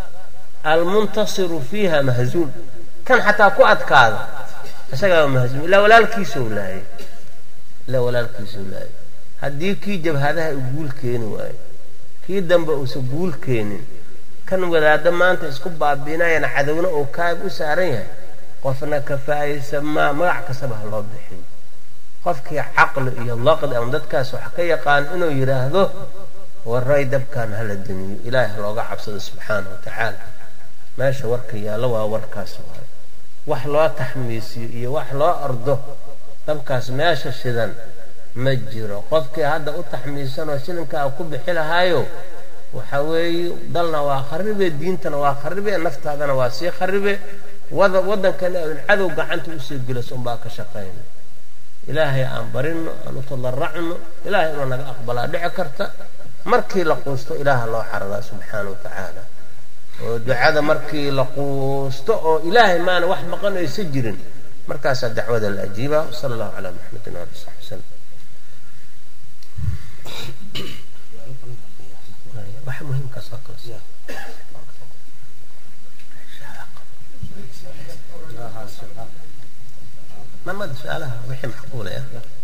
almuntasiru fiiha mahzuun kan xataa ku adkaada isagaa mahzuum ilaa walaalkiisau laayay ilaa walaalkiisau laayay haddii kii jabhadaha u guul keeni waayo kii dambe uusan guul keenin kan wadaaddo maanta isku baabiinayana cadowna uu kaab u saaran yahay qofna kafaayaysa maa magac kastaba ha loo bixiyo qofkii caqli iyo laqdi ama dadkaas wax ka yaqaan inuu yidhaahdo waray dabkan hala damiyo ilaahay ha looga cabsado subxaana wa tacaala meesha warka yaallo waa warkaas waayo wax loo taxmiisiyo iyo wax loo ordo dabkaas meesha shidan ma jiro qofkii hadda u taxmiisanoo shilinkaa ku bixi lahaayo waxa weeye dalna waa kharibe diintana waa kharibe naftaadana waa sii kharibe waddankana n cadow gacanta usoo gelas unbaa ka shaqayna ilaahay aan barino aan u tadaracno ilaahay inuu naga aqbalaa dhici karta markii la quusto ilaaha loo xaradaa subxaana wa tacaala oo ducada markii la quusto oo ilaahay maana wax maqan aysa jirin markaasaa dacwada la ajiiba sala allahu calaa maxamedin ali saxbi wasalam wax muhiimkaas oo kale mamada su-aalaha wixii maxquulaya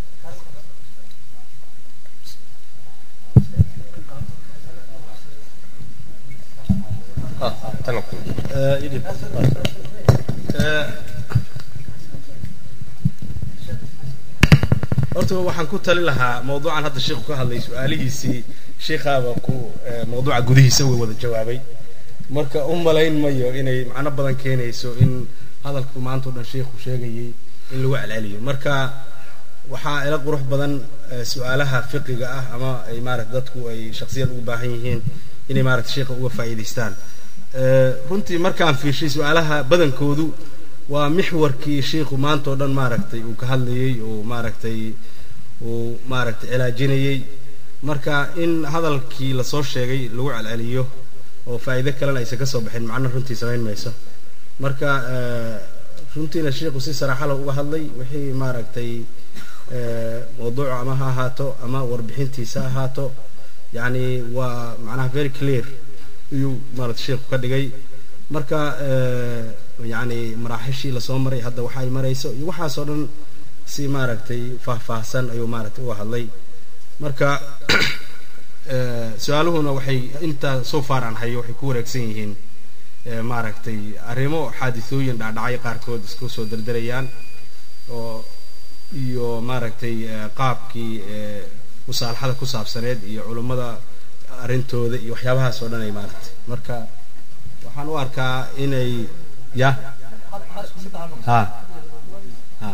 horta waxaan ku tali lahaa mawduucan hadda sheikhu ka hadlay su-aalihiisii sheikhaaba ku mawduuca gudihiisa uga wada jawaabay marka u malayn mayo inay macno badan keenayso in hadalku maanta o dhan sheikhu sheegayay in lagu celceliyo marka waxaa ila qurux badan su-aalaha fiqiga ah ama ay maarata dadku ay shaksiyan ugu baahan yihiin inay maarata sheikha uga faa'iidaystaan runtii markaan fiirshay su-aalaha badankoodu waa mixwarkii sheikhu maanta oo dhan maaragtay uu ka hadlayey oo maaragtay uu maaragtay cilaajinayey marka in hadalkii lasoo sheegay lagu celceliyo oo faa'iido kalena aysan ka soo baxin macno runtii samayn mayso marka runtiina sheikhu si saraaxala uga hadlay wixii maaragtay mawduucu ama ha ahaato ama warbixintiisa ha ahaato yacni waa macnaha very clear iyuu maarata sheikhu ka dhigay marka yacni maraaxishii lasoo maray hadda waxa ay marayso iyo waxaasoo dhan si maaragtay faahfaahsan ayuu maaragtay uga hadlay marka su-aaluhuna waxay intaa so far aan hayo waxay ku wareegsan yihiin maaragtay arrimo xaadisooyin dhacdhacay qaarkood isku soo derderayaan oo iyo maaragtay qaabkii musaalaxada ku saabsaneed iyo culummada arrintooda iyo waxyaabahaas oo dhan ay maaragtay marka waxaan u arkaa inay ya ha ha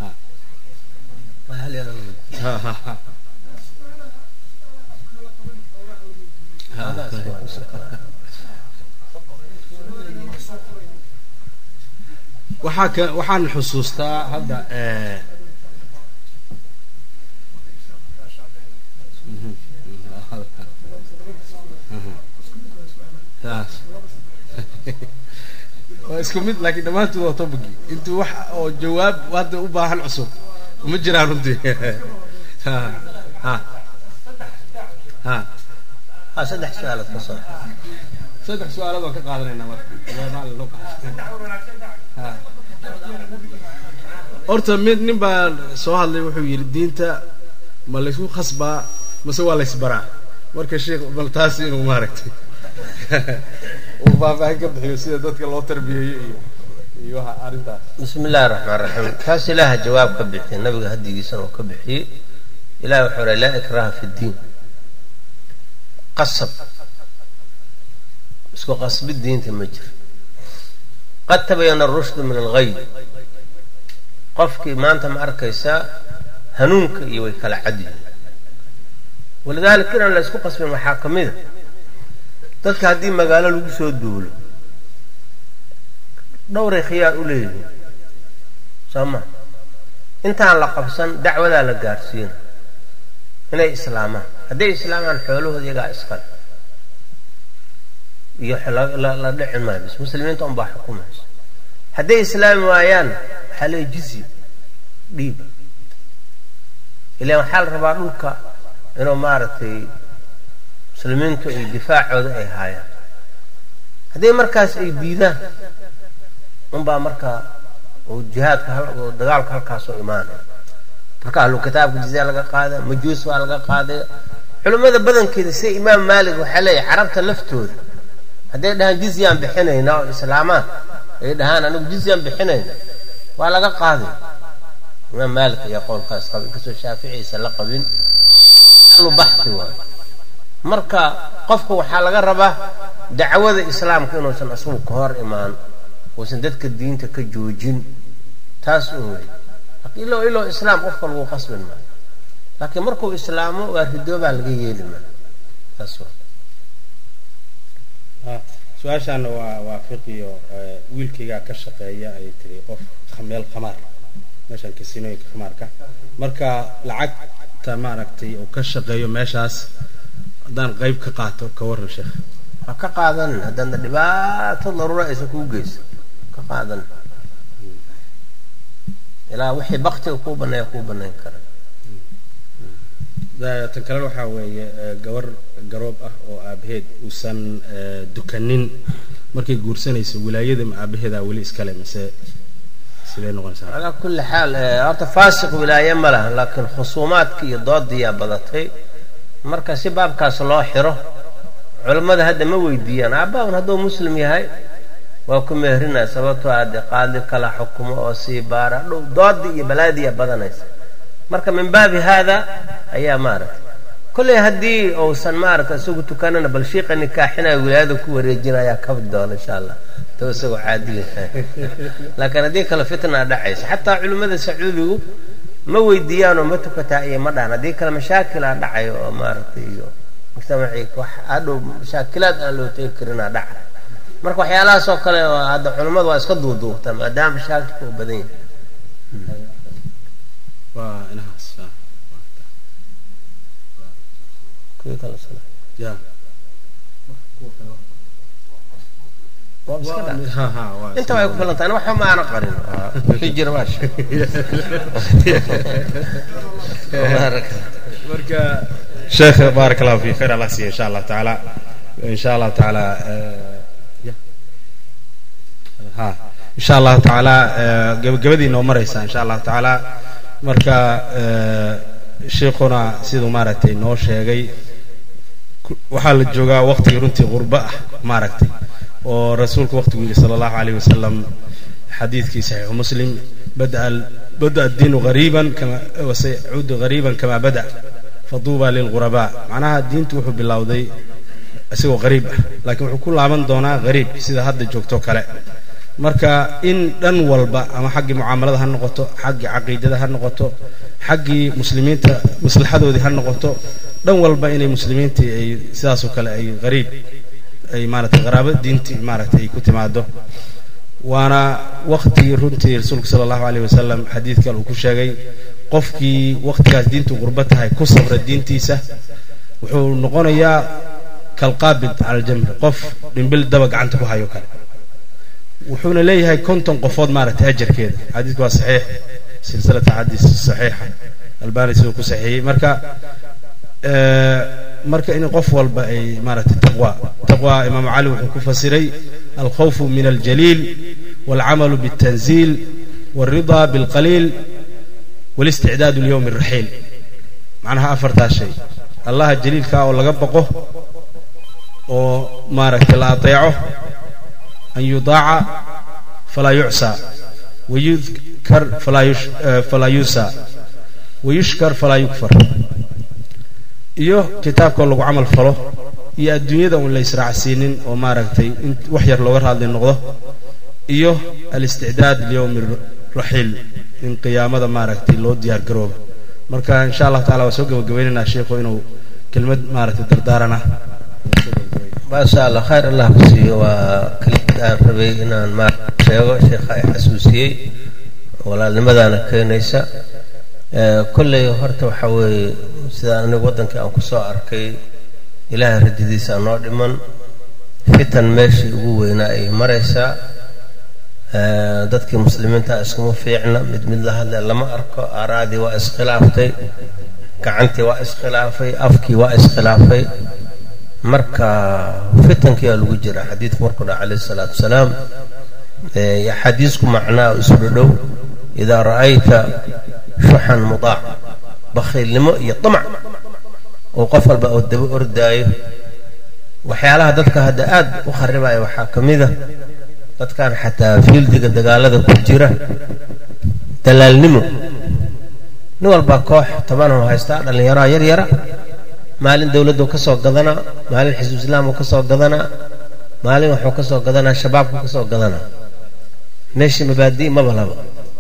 ha ha ha waxaa ka waxaan xusuustaa hadda waa isku mid laakiin dhammaantood waa tobagi intuu wax oo jawaab hadda u baahan cusub uma jiraan runtii ha ha ha ha saddex su-aalood ka soo saddex su-aalood waan ka qaadanaynaa marka jawaabaha loo ha horta mid nin baa soo hadlay wuxuu yidhi diinta ma laysku khasbaa mase waa laysbaraa marka sheekh bal taas inuu maaragtay uu faahfaahin ka bixiyo sida dadka loo tarbiyeeyo iyo iyo waxa arrintaas bismi illaahi raxmaan raxiim kaas ilaaha jawaab ka bixiyay nabiga hadigiisana uu ka bixiyey ilahi wuxuu ray laa ikraha fi ddiin qasab isku qasbid diinta ma jiro qad tabayana arushdu min alghay qofkii maanta ma arkaysaa hanuunka iyo way kala cad yihiin walidaalika inaan la isku qasbin waxaa ka mida dadka haddii magaalo lagu soo duulo dhowray khiyaar u leeyihiin soo ma intaan la qabsan dacwadaa la gaarsiina inay islaamaan hadday islaamaan xoolahooda iyagaa iskale iyo la dhici maayo bis muslimiinta unbaa xukumaysa hadday islaami waayaan waxaa leeya jizya dhiiba ilaan waxaa la rabaa dhulka inuu maaragtay muslimiintu ay difaacooda ay haayaan hadday markaas ay diidaan unbaa markaa uu jihaadka oo dagaalka halkaasoo imaanaya marka ahlu kitaabka jizya laga qaada majuus waa laga qaadaya culimmada badankeeda sida imaam maalik waxaa leeyahay carabta laftooda hadday dhahaan jizyaan bixinayna oo islaamaan ay dhahaan anigu jizyaan bixinayna waa laga qaaday imaam maalik ayaa qowlkaas qaba inkastoo shaaficiisa la qabin lu baxi waayo marka qofka waxaa laga rabaa dacwada islaamka inuusan isagu ka hor imaan uusan dadka diinta ka joojin taas un wey ilo iloo islaam qofka lagu qasbin maayo laakiin markuu islaamo waa ridoobaa laga yeeli maayo taas wa su-aashaana waa waa fiqiyo wiilkaygaa ka shaqeeya ayay tiri qof meel khamaar meeshaan kasinooyinka khamaarka marka lacagta maaragtay uu ka shaqeeyo meeshaas haddaan qayb ka qaato ka waran sheekh ha ka qaadan haddaadna dhibaato daruura aysan kuu geysan ka qaadan ilaa wixii baktiga kuu banneeya kuu bannayn kara tan kalena waxaa weeye gabar garoob ah oo aabaheed uusan dukanin markay guursanayso wilaayada ma aabaheedaa weli iskale mise sidee noqonaysaa calaa kulli xaal horta faasiq wilaaye ma laha laakiin khusuumaadka iyo doodiyaa badatay marka si baabkaas loo xiro culammada hadda ma weydiiyaan aabbaun hadduu muslim yahay waa ku meerinaya sababtoo ade qaadi kala xukumo oo sii baara dhow doodii iyo balaadiya badanaysa marka min baabi haada ayaa maaragtay kolley haddii uusan maaragtay isagu tukanana bal shiiqa nikaaxinaya wilaayada ku wareejinayaa kabi doona insha allah to isagoo caadiga laakiin haddii kale fitna dhacaysa xataa culimmada sacuudigu ma weydiiyaanoo ma tukataa iyo ma dhahan haddii kale mashaakilaa dhacayo oo maaragtay iyo mujtamacii wax adhow mashaakilaad aan loo tegi karinaa dhaca marka waxyaalahaas oo kale hadda culimmadu waa iska duuduubtaa maadaama mashaakilka uu badan yahay waa inahaas kuwii kale sala ya waa iska dhaca ha ha waa inta way ku filan tahay waxba ma aana qarin wixii jira waa shay marka sheekh baarak allahu fi khayr allah siiya insha allah tacaala insha allahu tacaala ha insha allahu tacaala gabagabadii noo maraysa insha allahu tacaala marka sheikuna siduu maaragtay noo sheegay waxaa la joogaa waqtigii runtii qurbo ah maaragtay oo rasuulku waqtigu yidhi sala allahu alayh wasalam xadiidkii saxiixu muslim bada bada addiinu hariiban kama wasayacuudu hariiban kama bada faduuba lilghurabaa macnaha diintu wuxuu bilowday isagoo hariib ah laakiin wuxuu ku laaban doonaa hariib sida hadda joogto kale marka in dhan walba ama xaggii mucaamalada ha noqoto xaggii caqiidada ha noqoto xaggii muslimiinta maslaxadoodii ha noqoto dhan walba inay muslimiintii ay sidaasoo kale ay hariib ay maaratay qaraabo diintii maaratay ay ku timaado waana waqtigii runtii rasuulku sala allahu aleyh wasalam xadiid kale uu ku sheegay qofkii waqtigaas diintu qurbo tahay ku sabra diintiisa wuxuu noqonayaa kalqaabid cala aljamri qof dhimbil daba gacanta ku hayo kale wuxuuna leeyahay konton qofood maaragtay ajarkeeda xadiidku waa saxiix silsilata xadiis saxiixa albani siduu ku saxiixiyey marka marka in qof walba ay maaragtay taqwa taqwa imaamu cali wuxuu ku fasiray alkhawfu min aljaliil walcamalu biاltanziil walridaa bilqaliil walisticdaadu lyowmi raxiil macnaha afartaa shay allaha jaliilkaa oo laga baqo oo maaragtay la adeeco an yudaaca falaa yucsaa wayudkar falaa yuusaa wayushkar falaa yukfar iyo kitaabkoo lagu camal falo iyo adduunyada uun la israacsiinin oo maaragtay in wax yar looga raadli noqdo iyo alisticdaad liyowmi raxiil in qiyaamada maaragtay loo diyaar garoobo marka insha allahu tacala waa soo gabagabaynaynaa sheikhu inuu kelmad maaragtay dardaarana maasha allah khayr allah ku siiyo waa kelimad aan rabay inaan maarata sheego sheekha ay xasuusiyey walaalnimadaana keenaysa kolley horta waxaa weeye sidaan anigu waddankii aan ku soo arkay ilaahay rajadiisa noo dhiman fitan meeshii ugu weynaa ay maraysaa dadkii muslimiinta iskuma fiicna mid mid la hadle lama arko aaraadii waa iskhilaaftay gacantii waa iskhilaafay afkii waa iskhilaafay marka fitankiiaa lagu jira xadiidku markuu dhaha calayh isalaatu wasalaam xadiisku macnaa isu dhodhow idaa ra'ayta shuxan mudaac bakhiilnimo iyo damac oo qof walba oo daba ordaayo waxyaalaha dadka hadda aad u kharibaya waxaa ka mida dadkan xataa fiildiga dagaalada ku jira dalaalnimo nin walbaa koox tobanoo haystaa dhallinyaraha yar yara maalin dowladdu ka soo gadanaa maalin xisbu islaamku ka soo gadanaa maalin waxuu ka soo gadanaa shabaabku ka soo gadanaa meeshii mabaadii maba laba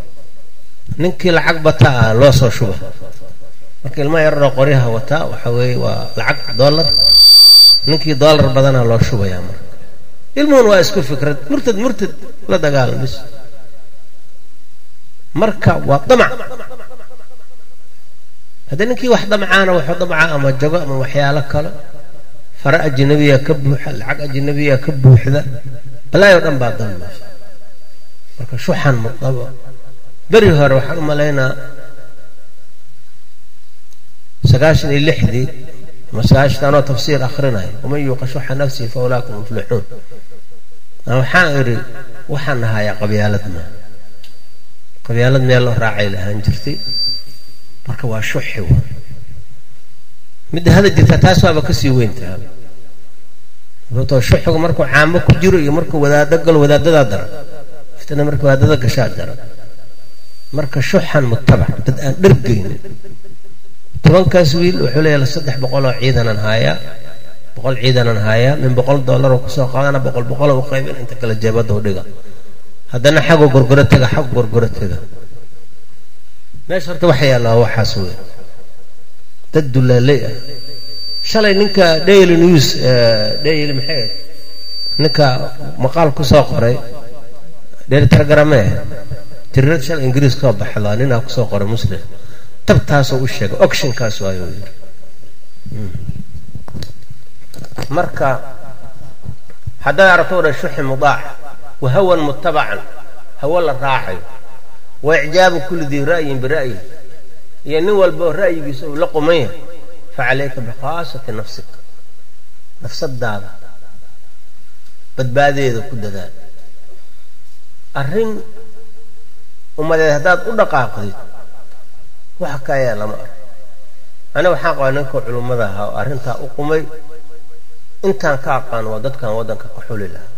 ninkii lacag bataa ah loo soo shuba marka ilmaha yararoo qoryaha wataa waxa weeye waa lacag dollar ninkii dollar badanaa loo shubayaa marka ilmuhun waa isku fikrad murtad murtad la dagaalam bis marka waa damac haddii ninkii wax damcaana wuxuu damcaa ama jago ama waxyaalo kale fara ajnabiya ka buuxa lacag ajnabiya ka buuxda balaayoo dhan baa dalmaysa marka shuxan mudaba beri hore waxaan u malaynaa sagaashan iyo lixdii ama sagaashan anoo tafsiir akhrinayo waman yuuqa shuxa nafsihi fa ulaakum muflixuun waxaan idhi waxaan nahayaa qabyaalad ma qabyaalad meel loo raacay lahaan jirtay marka waa shuxi wa midda hada jirta taas waaba kasii weyntaha sababtoo shuxigu markuu caamo ku jiro iyo markuu wadaado galo wadaadadaa daran fitna marka wadaadada gashaa daran marka shuxan mutabac dad aan dhergaynin tobankaas wiil wuxuu leeyahay saddex boqoloo ciidanan haayaa boqol ciidanan haayaa min boqol dollaroo kusoo qaadana boqol boqoloo u qaybin inta kale jeebadda u dhiga haddana xagoo gorgoro tega xag gorgoro tega meesha horta waxa yaallaa waxaas wey dad dulaaley ah shalay ninka daily news daily maxay ninka maqaal ku soo qoray daily telegrame tirirad shalay ingiriis koo baxdaa ninaa kusoo qoray muslim tabtaasoo u sheegay ocshinkaas waayuu yiri marka haddaad aragto odhan shuxi mudaac wa hawan mutabacan hawo la raacayo wa icjaabu kulli dii ra'yin bira'yi iyo nin walba oo ra'yigiisa uu la quman yahay fa calayka bikhaasati nafsik nafsadaada badbaadeeda ku dadaal arrin ummadeed haddaad u dhaqaaqdid waxa kaayaa lama arko aniga waxaan qabaa ninka culummada ahaa oo arrintaa u qumay intaan ka aqaan waa dadkan waddanka ka xuli lahaa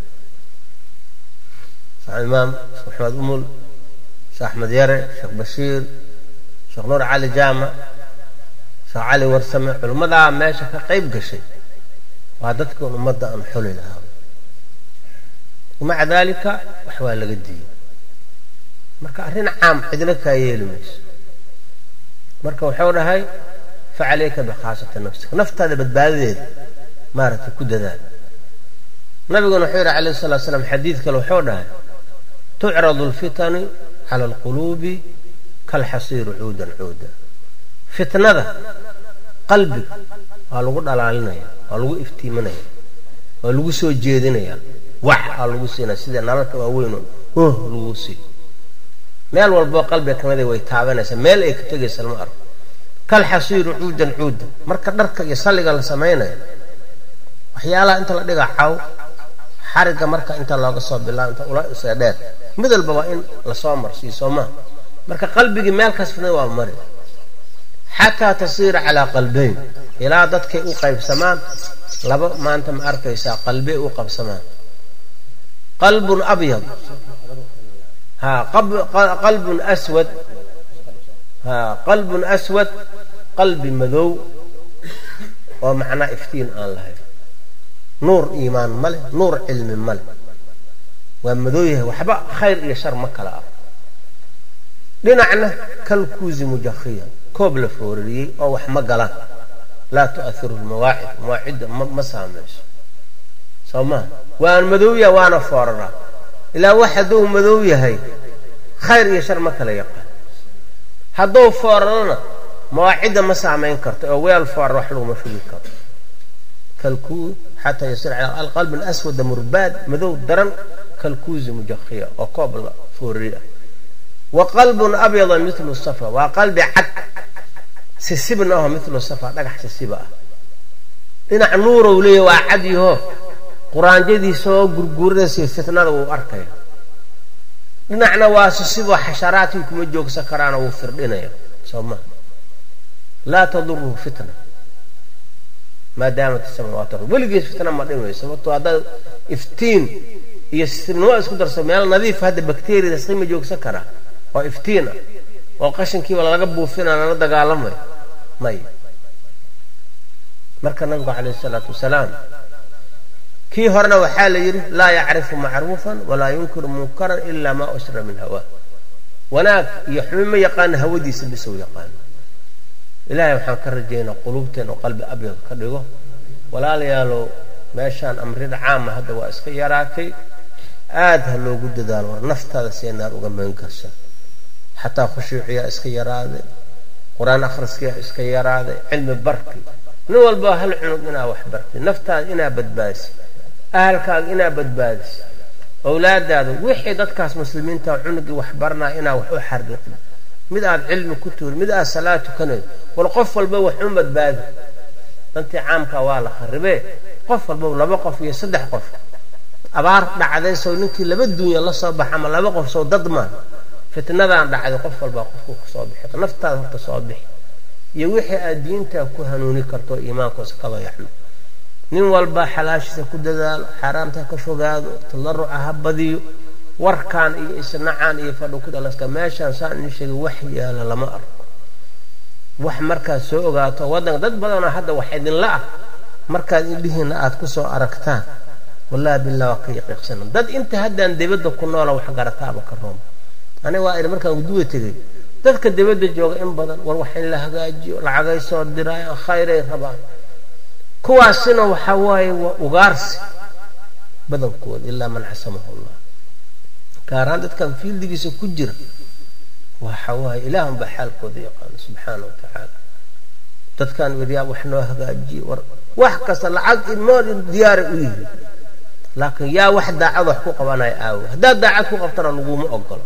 sheekh imaam sheekh maxamed umul sheekh axmed yare sheekh bashiir sheekh nuur cali jaamac sheekh cali warsame culimmadaa meesha ka qayb gashay waa dadkan ummadda aan xuli lahaa wamaca daalika wax waa laga diiyey marka arrin caam cidna kaa yeeli mayso marka wuxuu dhahay fa calayka bikhaasati nafsika naftaada badbaadadeeda maaragtay ku dadaal nabiguna wuxuu yidhi calayh salatu slam xadiid kale wuxuu dhahay tucradu alfitanu cala alquluubi kalxasiiru cuudan cuuda fitnada qalbiga waa lagu dhalaalinaya waa lagu iftiiminaya waa lagu soo jeedinaya wax aa lagu siina sida nalalka waaweyn oh lagu sii meel walboo qalbiga kamida way taabanaysaa meel ay ka tegaysa lama arko kal xasiiru cuudan cuuda marka dharka iyo salliga la samaynayo waxyaalaha inta la dhiga caw xarigga marka inta looga soo bilaabo inta ula isee dheer mid walba waa in lasoo marsiiyo soo maha marka qalbigii meel kasfina waa mari xataa tasiira calaa qalbayn ilaa dadkay u qaybsamaan laba maanta ma arkaysaa qalbey u qabsamaan qalbun abyad ha qalbun aswad ha qalbun aswad qalbi madow oo macnaa iftiin aan lahayn nuur iimaan ma leh nuur cilmi ma leh waa madow yahay waxba khayr iyo shar ma kala ah dhinacna kalkuusi mujakhiya koob la foorariyey oo wax ma galaan laa tu'ahiru lmawaacid mawaacidda ma saamayso soo maa waan madow yahay waana fooraraa ilaa wax hadduu madow yahay khayr iyo shar ma kala yaqaan hadduu foorarana mawaacidda ma saamayn karto oo weel foorar wax laguma shugi karo kalkuu xataa yasir cala alqalb alaswada murbaad madow daran kalkuusi mujakhiya oo koob la foorari ah wa qalbun abyada milu safa waa qalbi cad sisibna aho milu safa dhagax sisiba ah dhinac nuurow leeya waa cad yaho quraanjadiisaoo gurguuradaysa fitnada wuu arkaya dhinacna waa sisiboo xasharaadkii kuma joogsan karaana wuu firdhinaya soo maa laa taduruhu fitna maadaamat samaawaat ar weligees fitna ma dhimayso sababtoo haddaad iftiin iyo sisibnimo isku darso meel nadiif hadda bakteriyada sima joogsan karaa oo iftiin ah oo qashinkiiba laga buufina lala dagaalamayo may marka nabigu calayh isalaatu wasalaam kii horena waxaa la yidhi laa yacrifu macruufan walaa yunkiru munkaran ilaa maa ushra min hawaa wanaag iyo xumi ma yaqaana hawadiisa bisow yaqaano ilaahay waxaan ka rajaynaa quluubteen oo qalbi abyad ka dhigo walaalayaalow meeshaan amrida caama hadda waa iska yaraatay aad ha loogu dadaalo war naftaada see naar uga magan karsa xataa khushuuciyaa iska yaraaday qur-aan akhriskiyaa iska yaraaday cilmi barki nin walba hal cunug inaa wax bartay naftaada inaa badbaadisi ahalkaaga inaa badbaadisi owlaadaada wixii dadkaas muslimiinta cunugii wax baranaa inaa wax u xariiqda mid aad cilmi ku tuuri mid aad salaad tukanayo wal qof walba wax u badbaadi dantii caamka waa la kharibee qof walba laba qof iyo saddex qof abaar dhacday sow ninkii laba duunya la soo baxa ama laba qof sow dad maa fitnadan dhacday qof walbaa qofku kasoo bixi naftaada horta soo bixi iyo wixii aad diintaa ku hanuuni karto iimaankoosa ka dayacno nin walba xalaashiisa ku dadaalo xaaraamta ka fogaado tallaruca ha badiyo warkan iyo isnacaan iyo fadhi ku dhalaska meeshaan saan idin sheegay wax yaala lama arko wax markaad soo ogaato waddanka dad badanoo hadda wax idinla ah markaad indhihiina aad kusoo aragtaan wallahi billah waa ka yaqiiqsana dad inta haddaan dibadda ku noola wax garataaba ka rooma aniga waa idhi markaan guduwa tegay dadka dibadda jooga in badan war wax in la hagaajiyo lacagay soo diraayan khayray rabaan kuwaasina waxaa waaye waa ugaarsi badankooda ilaa man xasamahu llah gaaraan dadkan fiildigiisa ku jira waxa waaye ilaahun baa xaalkooda yaqaano subxaana wa tacaala dadkan wiryaa wax noo hagaajiye war wax kasta lacag inmoo diyaaray u yihi laakiin yaa wax daacad wax ku qabanaya aawo haddaad daacad ku qabtana laguma ogolo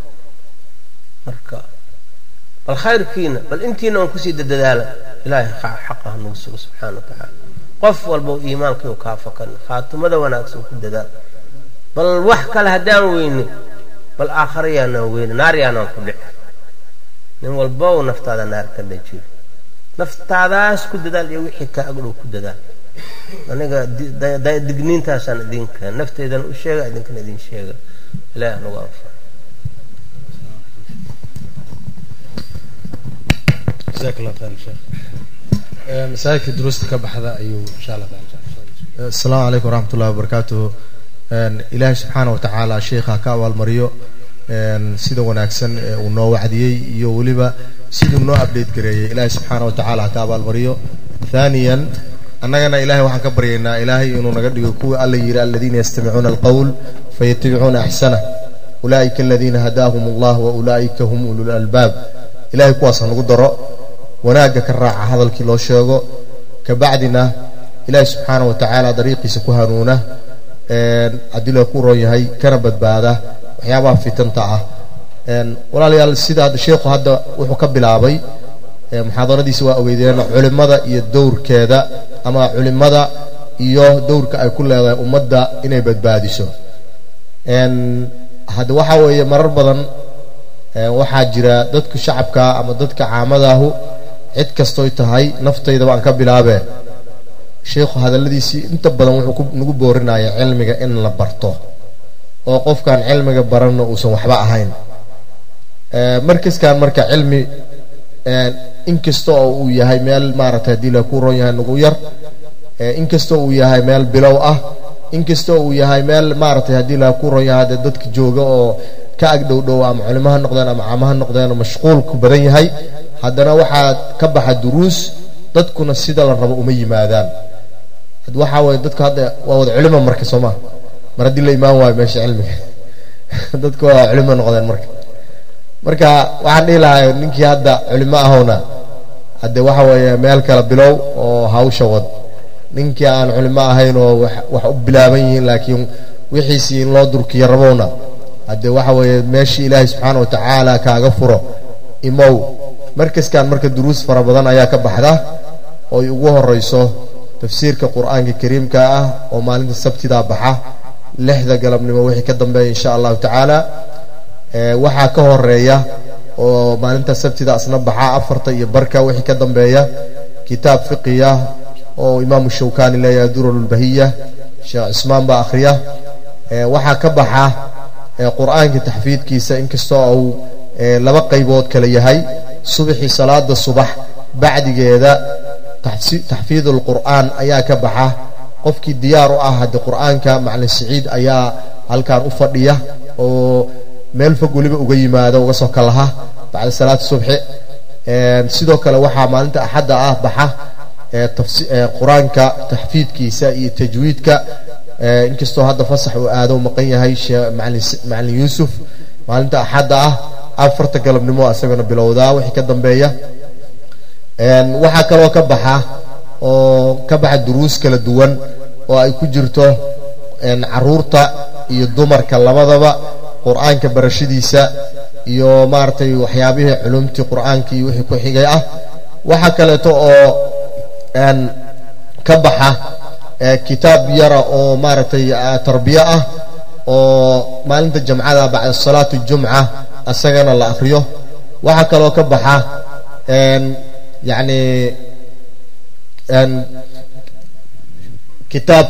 marka bal khayrkiina bal intiina aan kusii dadadaala ilaahay xaqa hanugu sugo subxaana wa tacaala qof walba iimaankiiu kaa fakan khaatumada wanaagsan ku dadaal bal wax kale haddaan weyne bal aakhara yaanaan weyne naar yaanaan ku dhici nin walbow naftaada naar ka dhajiyo naftaadaas ku dadaal iyo wixii kaa agdhow ku dadaal aniga digniintaasaan idinka nafteydana u sheega idinkana idin sheega ilaah nagu anfaco jazaak allah khayr sheekh masaajidka duruusta ka baxda ayuu insha allah taala asalaamu calaykum waraxmat ullahi wabarakaatuhu ilaahay subxaana wa tacaala sheikha ka abaalmariyo sida wanaagsan ee uu noo wacdiyey iyo weliba siduu noo update gareeyey ilaahay subxaana wa tacaala ha ka abaalmariyo thaniyan annagana ilahay waxaan ka baryaynaa ilaahay inuu naga dhigo kuwii alla yidhi aladiina yastamicuuna alqowl fayatabicuuna axsanah ulaa'ika aladiina hadaahum allah wa ulaa'ika hum ulul albaab ilahay kuwaas ha nagu daro wanaagga ka raaca hadalkii loo sheego kabacdina ilaahi subxaana wa tacaala dariiqiisa ku hanuuna haddii la ku roon yahay kana badbaada waxyaabaha fitanta ah walaalayaal sida hadda sheikhu hadda wuxuu ka bilaabay muxaadaradiisa waa ogeydeen culimada iyo dowrkeeda ama culimada iyo dowrka ay ku leedahay ummadda inay badbaadiso hadda waxaa weeye marar badan waxaa jira dadka shacabka ama dadka caamadaahu cid kastoy tahay naftaydaba aan ka bilaabee sheikhu hadalladiisii inta badan wuxuu nagu boorinaya cilmiga in la barto oo qofkaan cilmiga baranna uusan waxba ahayn markaskan marka cilmi inkasta oo uu yahay meel maaragtay haddii la ku ron yahay nagu yar inkasta uu yahay meel bilow ah inkasta uu yahay meel maaragtay haddii la ku ron yahay dee dadka jooga oo ka agdhowdhow ama culimo ha noqdeen ama caamo ha noqdeen oo mashquulku badan yahay haddana waxaa ka baxa duruus dadkuna sida la rabo uma yimaadaan waxaa waye dadku hadda waa wada culimo marka soo maa mar haddii la imaan waayo meesha cilmiga dadku waa culimo noqdeen marka marka waxaan dhihi lahay ninkii hadda culimo ahowna hadde waxa weeye meel kale bilow oo hawsha wad ninkii aan culimo ahayn oo wax u bilaaban yihiin laakiin wixiisii in loo durkiyo rabowna hadde waxa weeye meeshii ilaahay subxaana wa tacaala kaaga furo imow markaskan marka duruus fara badan ayaa ka baxda ooy ugu horeyso tafsiirka qur-aanka kariimka ah oo maalinta sabtidaa baxa lixda galabnimo wixii ka dambeeya insha allahu tacaala waxaa ka horeeya oo maalinta sabtida asna baxa afarta iyo barka wixii ka dambeeya kitaab fiqiya oo imaamu shawkani leeyahay duralulbahiya sheekh cismaan baa akhriya waxaa ka baxa qur-aanka taxfiidkiisa inkastoo uu laba qaybood kale yahay subaxii salaada subax bacdigeeda taxfiid alqur'aan ayaa ka baxa qofkii diyaar u ah hadde qur-aanka macalin siciid ayaa halkan u fadhiya oo meel fog weliba uga yimaada uga soo kalaha bacda salaad subxi sidoo kale waxaa maalinta axadda ah baxa qur-aanka taxfiidkiisa iyo tajwiidka inkastoo hadda fasax uu aado maqan yahay macalin yuusuf maalinta axadda ah afarta galabnimo isagana bilowdaa wixii ka dambeeya waxaa kaloo ka baxa oo ka baxa duruus kala duwan oo ay ku jirto caruurta iyo dumarka labadaba qur-aanka barashadiisa iyo maaragtay waxyaabihii culumtii qur-aanka iyo wixii ku xigay ah waxaa kaleeto oo ka baxa kitaab yara oo maaragtay tarbiye ah oo maalinta jamcada bacda salaati jumca isagana la akriyo waxaa kaloo ka baxa yacni kitaab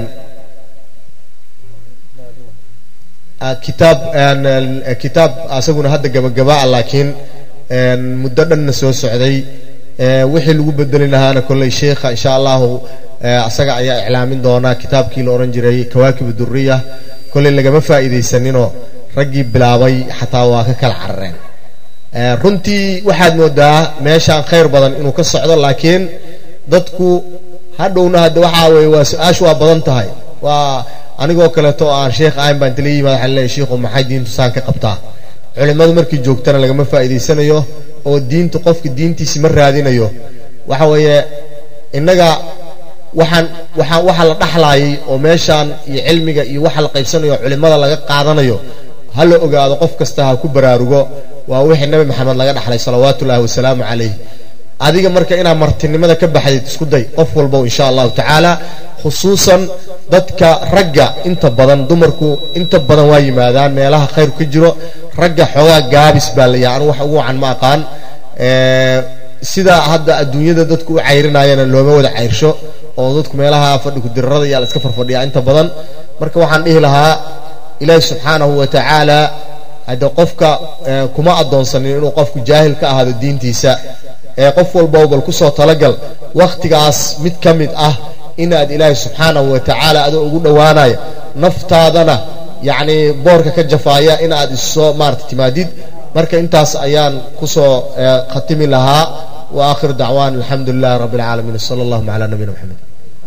kitaab kitaab asaguna hadda gabagabaa laakiin muddo dhanna soo socday wixii lagu bedeli lahaana kolley sheikha insha allahu asaga ayaa iclaamin doonaa kitaabkii la odhan jiray kawaakib duriya kolley lagama faa'iidaysaninoo raggii bilaabay xataa waa ka kala carareen runtii waxaad moodaa meeshaan khayr badan inuu ka socdo laakiin dadku hadhowna hadda waxaa weye waa su-aashu waa badan tahay waa anigoo kaleeto oo aan sheekh ahayn baan tala yimaada waxaan leeyahy shiikhu maxay diintu saan ka qabtaa culimmadu markii joogtana lagama faa'iidaysanayo oo diintu qofka diintiisi ma raadinayo waxa weeye innaga waxaan waxaa waxa la dhaxlaayay oo meeshaan iyo cilmiga iyo waxa la qaybsanayo culimmada laga qaadanayo ha la ogaado qof kasta ha ku baraarugo waa wixii nabi maxamed laga dhaxlay salawaatu ullahi wasalaamu calayh adiga marka inaad martinimada ka baxdid isku day qof walbow insha allahu tacaala khusuusan dadka ragga inta badan dumarku inta badan waa yimaadaan meelaha khayr ka jiro ragga xoogaa gaabis baa layahay anu wax ugu wacan ma aqaan sida hadda adduunyada dadku u cayrinayana looma wada cayrsho oo dadku meelaha fadhi kudirarada iyaa la iska farfadhiyaa inta badan marka waxaan dhihi lahaa ilaahi subxaanahu wa tacaala hadde qofka kuma addoonsanin inuu qofku jaahil ka ahaado diintiisa ee qof walbow bal kusoo talagal wakhtigaas mid ka mid ah inaad ilaahay subxaanahu wa tacaala adoo ugu dhowaanaya naftaadana yacni boorka ka jafaaya inaad issoo maarata timaadid marka intaas ayaan kusoo khatimi lahaa wa aakhiru dacwaan alxamdu lilahi rabbi alcaalamiin sala allahuma calaa nabiyina maxamed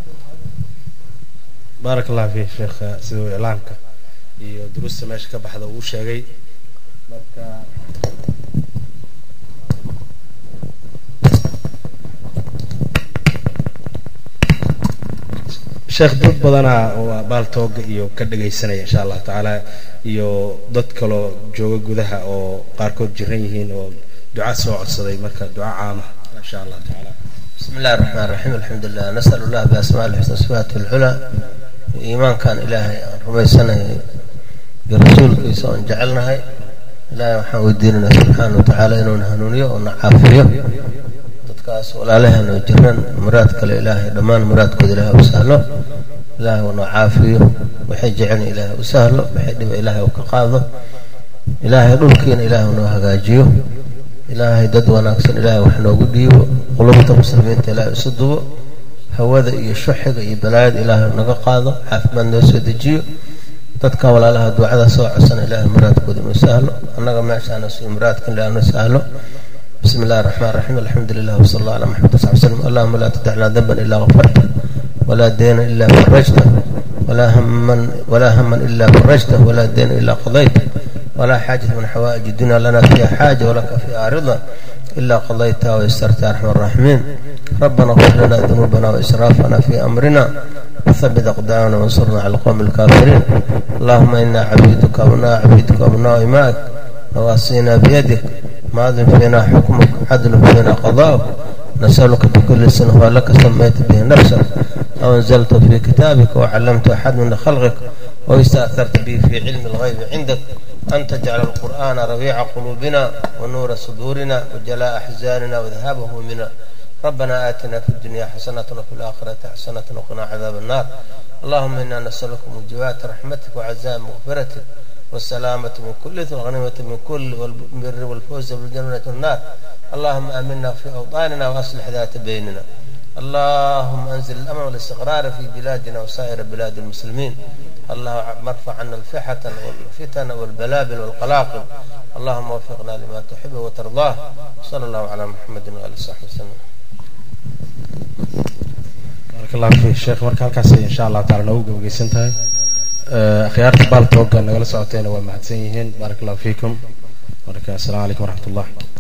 baarak allah fiik sheekh siduu iclaamka iyo duruusta meesha ka baxda uu sheegay marka sheekh dad badanaa oo baaltooga iyo ka dhagaysanaya insha allahu tacaala iyo dad kaloo jooga gudaha oo qaarkood jiran yihiin oo duca soo codsaday marka duca caama insha allahu tacaala بسم الله الرحمن الرحيم الحمد لله نسأل الله بأسماء الحسنى صفاته العلى إيمان كان إلهي رميسنا برسول كيسا أن جعلناها إلهي وحان وديننا سبحانه وتعالى إنه نهنونيه ونعافيه dadkaas walaalahana jiran muraadka le ilaahay dhammaan muraadkooda ilaahay u sahlo ilaahay una caafiyo waxay jecelin ilaahay u sahlo waxay dhiba ilaahay u ka qaado ilaahay dhulkiina ilaahay unoo hagaajiyo ilaahay dad wanaagsan ilaahay wax noogu dhiibo qulubta muslimiinta ilaahay isu dubo hawada iyo shuxiga iyo balaayada ilaahay naga qaado caafimaad noo soo dejiyo dadka walaalaha ducada soo codsana ilaahay muraadkooda inuu sahlo annaga meeshaana suu muraadkan ilaahay inuu sahlo بسم الله الرحمن الرحيم الحمد لله وصلى الله على محمد صلى الله عليه وسلم اللهم لا تدع لنا ذنبا الا غفرته ولا دينا الا فرجته ولا هما ولا هما الا فرجته ولا دينا الا قضيته ولا حاجة من حوائج الدنيا لنا فيها حاجة ولك فيها رضا إلا قضيتها ويسرتها أرحم الراحمين ربنا اغفر لنا ذنوبنا وإسرافنا في أمرنا وثبت أقدامنا وانصرنا على القوم الكافرين اللهم إنا عبيدك وابناء عبيدك وابناء إمائك نواصينا بيدك ماض فينا حكمك عدل فينا قضاؤك نسألك بكل اسم هو لك سميت به نفسك أو أنزلته في كتابك وعلمت أحد من خلقك واستأثرت به في علم الغيب عندك أن تجعل القرآن ربيع قلوبنا ونور صدورنا وجلاء أحزاننا وذهاب همومنا ربنا آتنا في الدنيا حسنة وفي الآخرة حسنة وقنا عذاب النار اللهم إنا نسألك موجبات رحمتك وعزاء مغفرتك والسلامة من كل إثم والغنيمة من كل والبر والفوز بالجنة والنار اللهم آمنا في أوطاننا وأصلح ذات بيننا اللهم أنزل الأمن والاستقرار في بلادنا وسائر بلاد المسلمين اللهم ارفع عنا الفحة والفتن والبلابل والقلاقل اللهم وفقنا لما تحب وترضاه صلى الله على محمد وآله وصحبه وسلم baarak allahu fiik sheekh marka halkaas insha allahu taala noogu gabageysan tahay akhyaarta baaltooga nagala socotayna waa mahadsan yihiin baarak allahu fiikum marka assalaamu calaykum waraxmat ullah